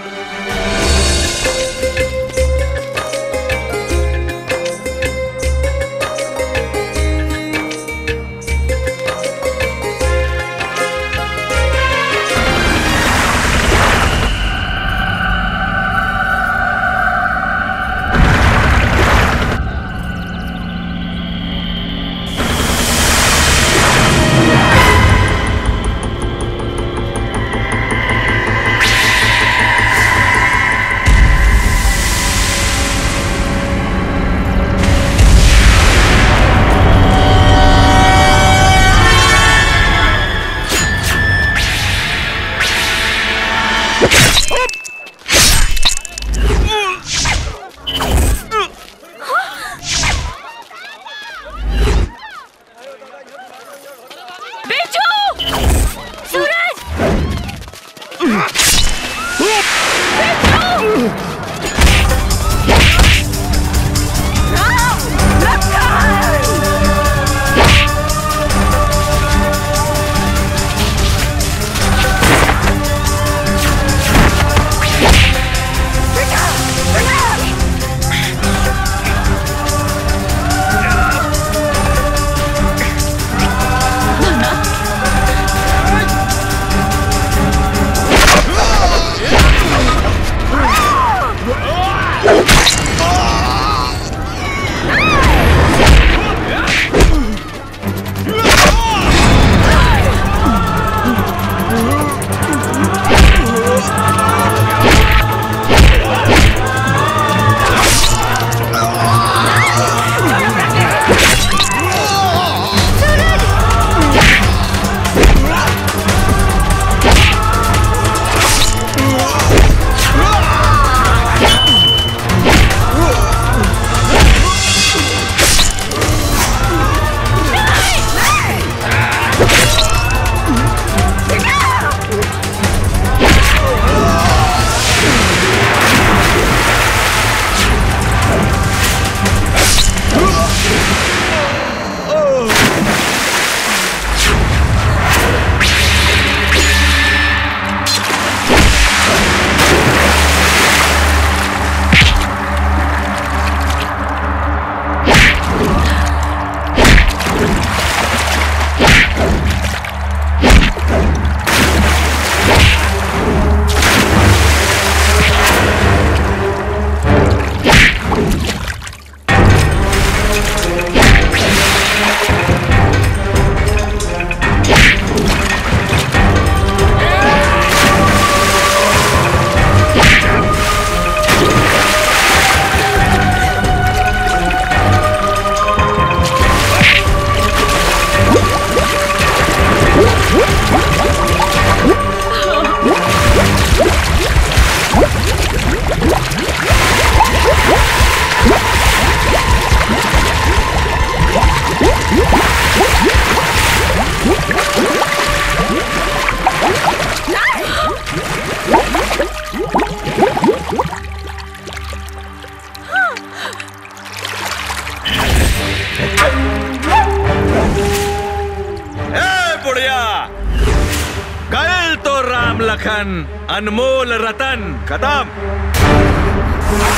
ए बुढ़िया गयल तो राम लखन अनमोल रतन खत्म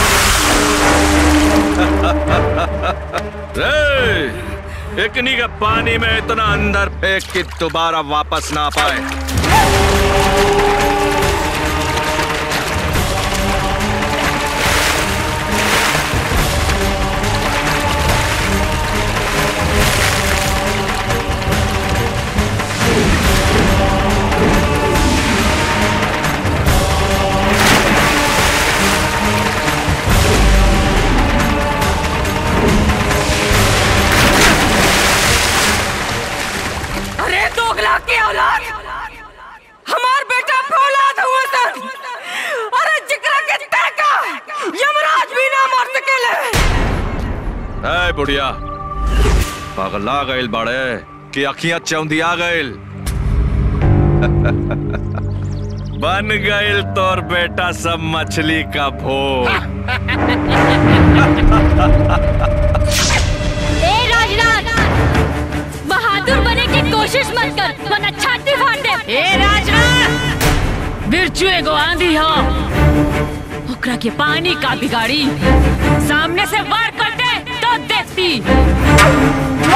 रे एकनी के पानी में इतना अंदर फेंक कि दोबारा वापस ना पाए अरे दोगला की औलाद हमार बेटा फौलाद हुआ सर अरे जिकरा के टका यमराज भी ना मार सकेले ए बुढ़िया पगला गइल बड़े कि अखियां चौंधिया गइल बन गइल तोर बेटा सब मछली का भोग ए राजराज बहादुर बने की कोशिश मत कर वरना छाती फाड़ दे ए राजराज बिरजू एगो आंधी हो ओकरा के पानी का बिगाड़ी सामने से वार कर दे तो देखती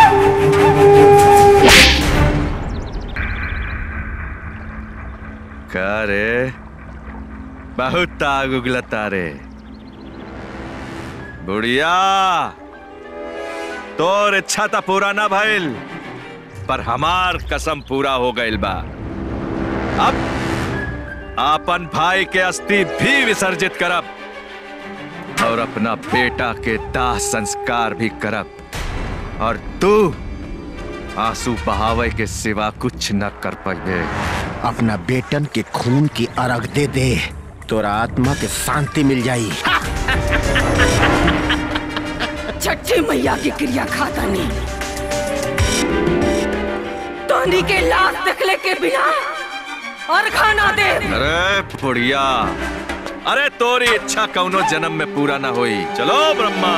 का रे बहुत आग उगलता रे बुढ़िया तोर इच्छा तो पूरा ना भइल पर हमार कसम पूरा हो गइल बा अब आपन भाई के अस्थि भी विसर्जित करब और अपना बेटा के दाह संस्कार भी करब और तू आंसू बहावे के सिवा कुछ न कर पाइबे अपना बेटन के खून की अर्घ दे दे तोरा आत्मा के शांति मिल जाई छठी मैया की क्रिया खाता नहीं तोनी के लाश देखले के बिना और खाना दे अरे बुढ़िया अरे तोरी इच्छा कौनो जन्म में पूरा ना हुई चलो ब्रह्मा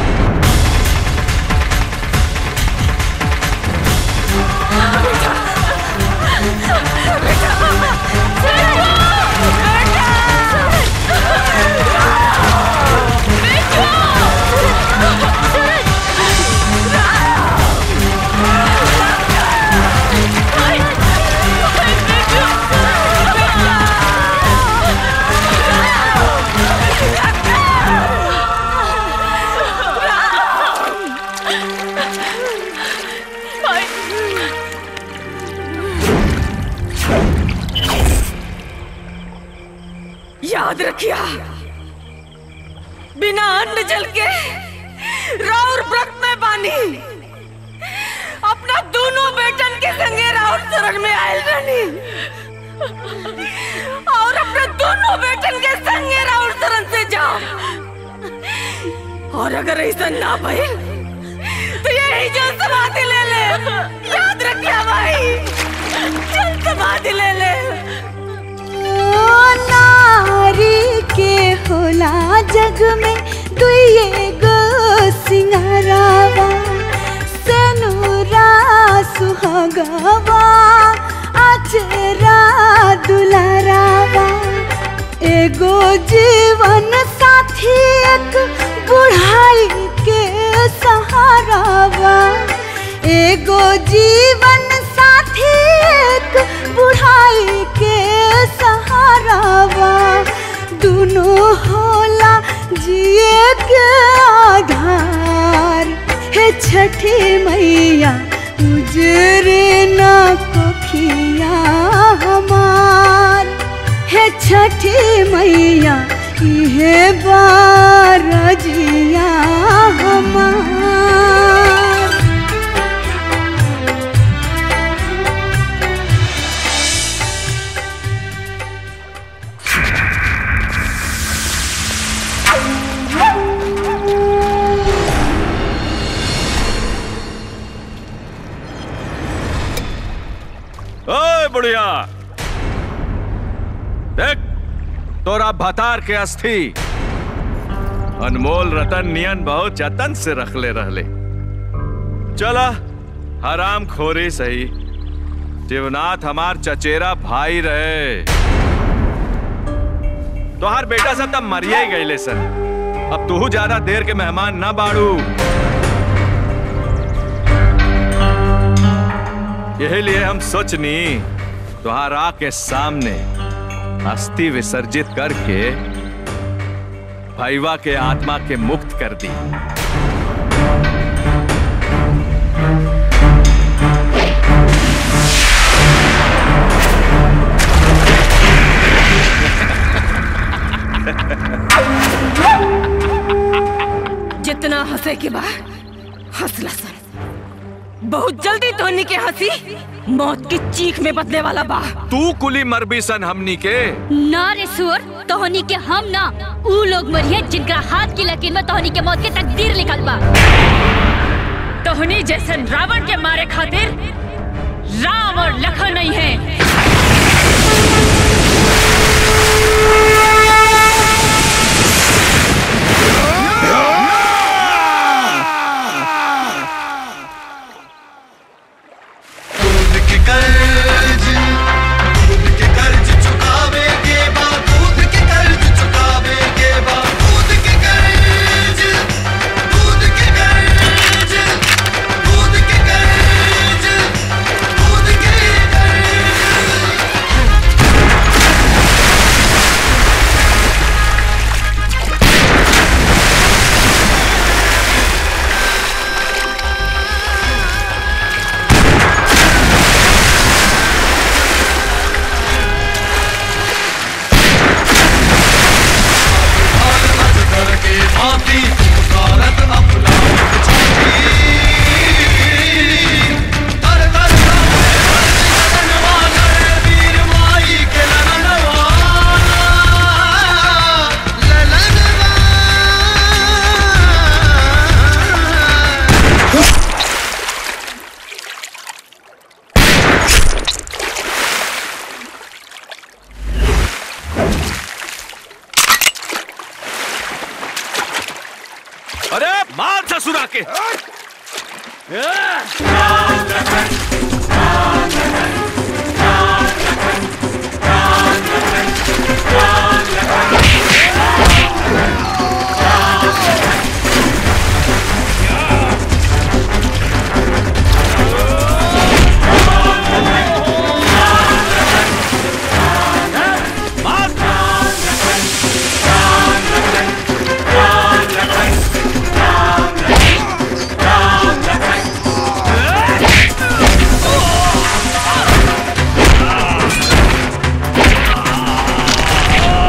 याद रखिया बिना अन्न जल के राउर व्रत में बानी अपना दोनों बेटन के संगे राउर शरण में आयल रहनी और अपने दोनों बेटन के संगे राउर शरण से जाओ और अगर ऐसा ना भइल तो यही जो समाधि ले ले याद रखिया भाई चल समाधि ले ले ओ नारी के होला जग में दुइए गो सिंगारावा सेनुरा सुहागवा अचरा दुलारावा एगो जीवन साथी एक बुढ़ाई के सहारावा एगो जीवन साथी एक बुढ़ाई के सहारावा दोनों होला जिए के आधार हे छठी मैया उजरे ना कोखिया हमार हे छठी मैया इहे बारजिया हमार ओए बुढ़िया देख तोरा भतार के अस्थि अनमोल रतन नियन बहुत जतन से रखले रहले चला हराम खोरी सही शिवनाथ हमार चचेरा भाई रहे तोहार बेटा सब तब मरिए ही गईले सर अब तू ज्यादा देर के मेहमान ना बाड़ू यही लिए हम सोचनी तुहारा के सामने अस्थि विसर्जित करके भैवा के आत्मा के मुक्त कर दी जितना हंसे के बाद हंसला सन बहुत जल्दी धोनी के हंसी मौत की चीख में बदले वाला बा तू कुली मरबी सन हमनी के ना रे सुअर तोहनी के हम ना ऊ लोग मरिए जिनका हाथ की लकीर में तोहनी के मौत के तकदीर लिखल बा तोहनी जैसन रावण के मारे खातिर राम और लखन नहीं है दूध के कर्ज दूध के कर्ज चुकावे के बाद दूध के कर्ज चुकावे के बाद दूध के कर्ज दूध के कर्ज दूध के कर्ज दूध के कर्ज के भांति पुकारत अपना छाती तर तर लनवा नर वीर माई के लनवा अरे मार ससुरा के Ah!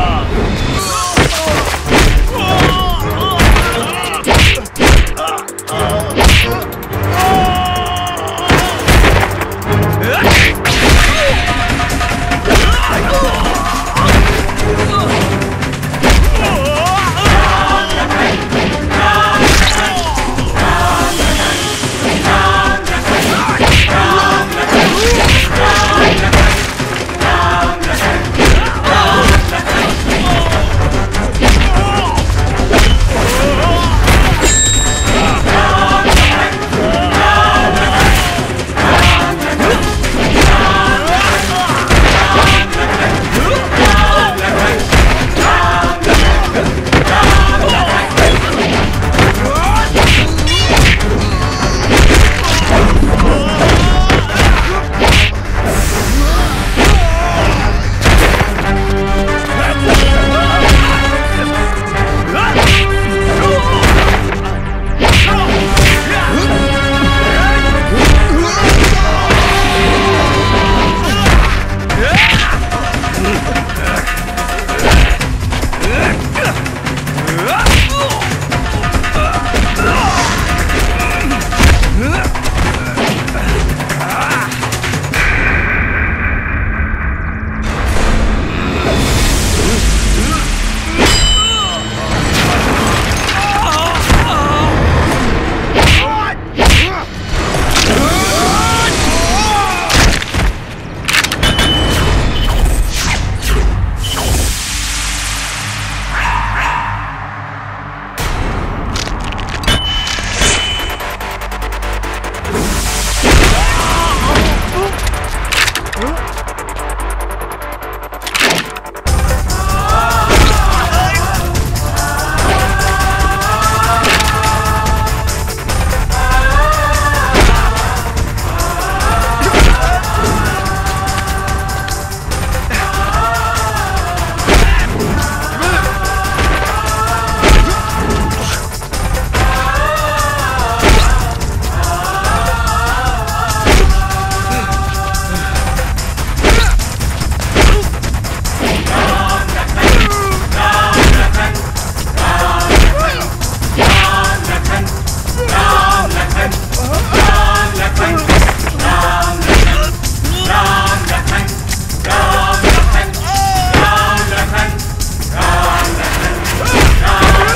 राम लखन राम लखन राम लखन राम लखन राम लखन राम लखन राम लखन राम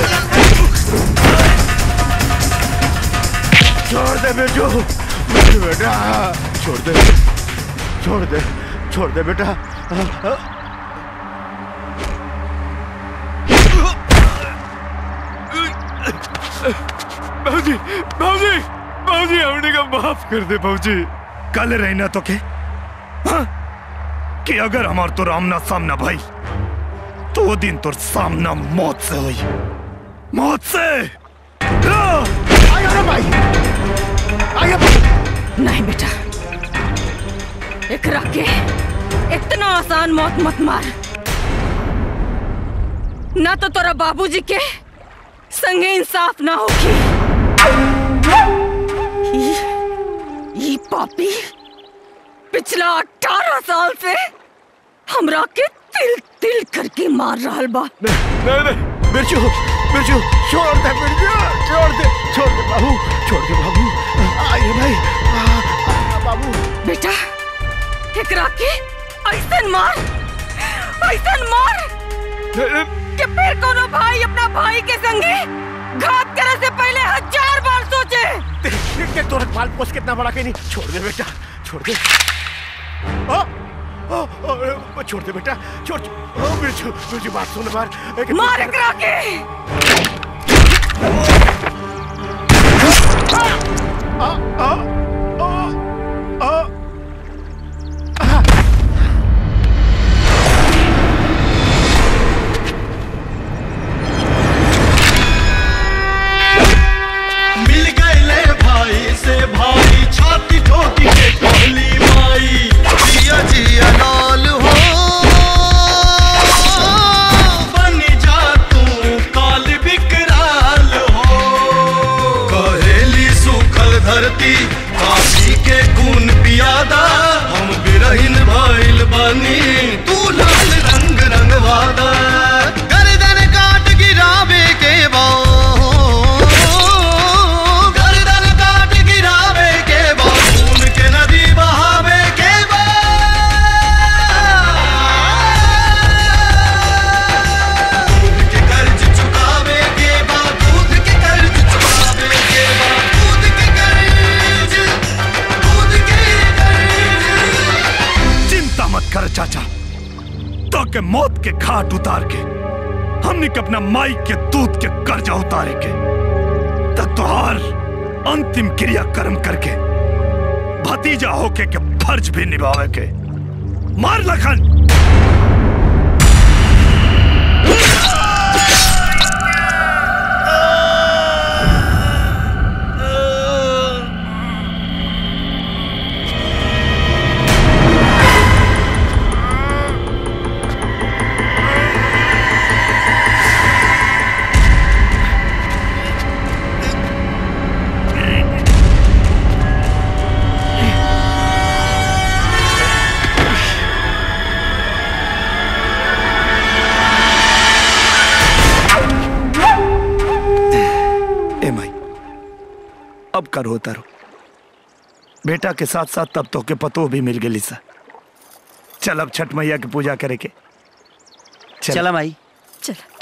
छोड़ दे बेटू मेरे बेटा छोड़ दे छोड़ दे छोड़ दे बेटा बाबूजी बाबूजी बाबूजी हमने का माफ कर दे बाबूजी कल रहना तो के हाँ? कि अगर हमार तो रामना सामना भाई तो वो दिन तो सामना मौत से हुई मौत से नहीं बेटा एकरा के इतना आसान मौत मत मार ना तो तोरा बाबूजी के संगे इंसाफ ना होगी ई- ई पापी पिछला अठारह साल से हमरा के तिल तिल करके मार रहल बा नहीं नहीं बिरजू बिरजू छोड़ दे बिरजू छोड़ दे छोड़ दे बाबू छोड़ दे बाबू आइए भाई आ, आ, बाबू बेटा एकरा के ऐसन मार ऐसन मार कि फिर कोनो भाई अपना भाई के संगे घात करे से पहले हजार बार सोचे देख के तोरा पाल पोस कितना बड़ा के नहीं छोड़ दे बेटा छोड़ दे आ, आ, आ, छोड़ दे बेटा छोड़ ओ बिरजू बिरजू बात सुन बार एक- मार एकरा के आ, आ, आ, आ, मिल गए भाई से भाई छाती ठोकी के कहली माई जिया जिया लाल हो बन जा तू काल विकराल हो कहेली सूखल धरती काशी के खून पियादा हम बिरहिन भइल बनी तू लाल रंग रंगवादा गर्दन काट गिरावे के बा गर्दन काट गिरावे के बा खून के नदी बहावे के बा दूध के कर्ज चुकावे के बा दूध के कर्ज चुकावे के बा दूध के कर्ज दूध के कर्ज चिंता मत कर चाचा तो के मौत के घाट उतार के हमने के अपना माई के दूध के कर्जा उतारे के तब तुहार अंतिम क्रिया कर्म करके भतीजा होके के फर्ज भी निभावे के मार लखन ए माई अब कर होता रो बेटा के साथ साथ तब तो के पतो भी मिल गई सा चल अब छठ मैया की पूजा करे के चल। चला माई चल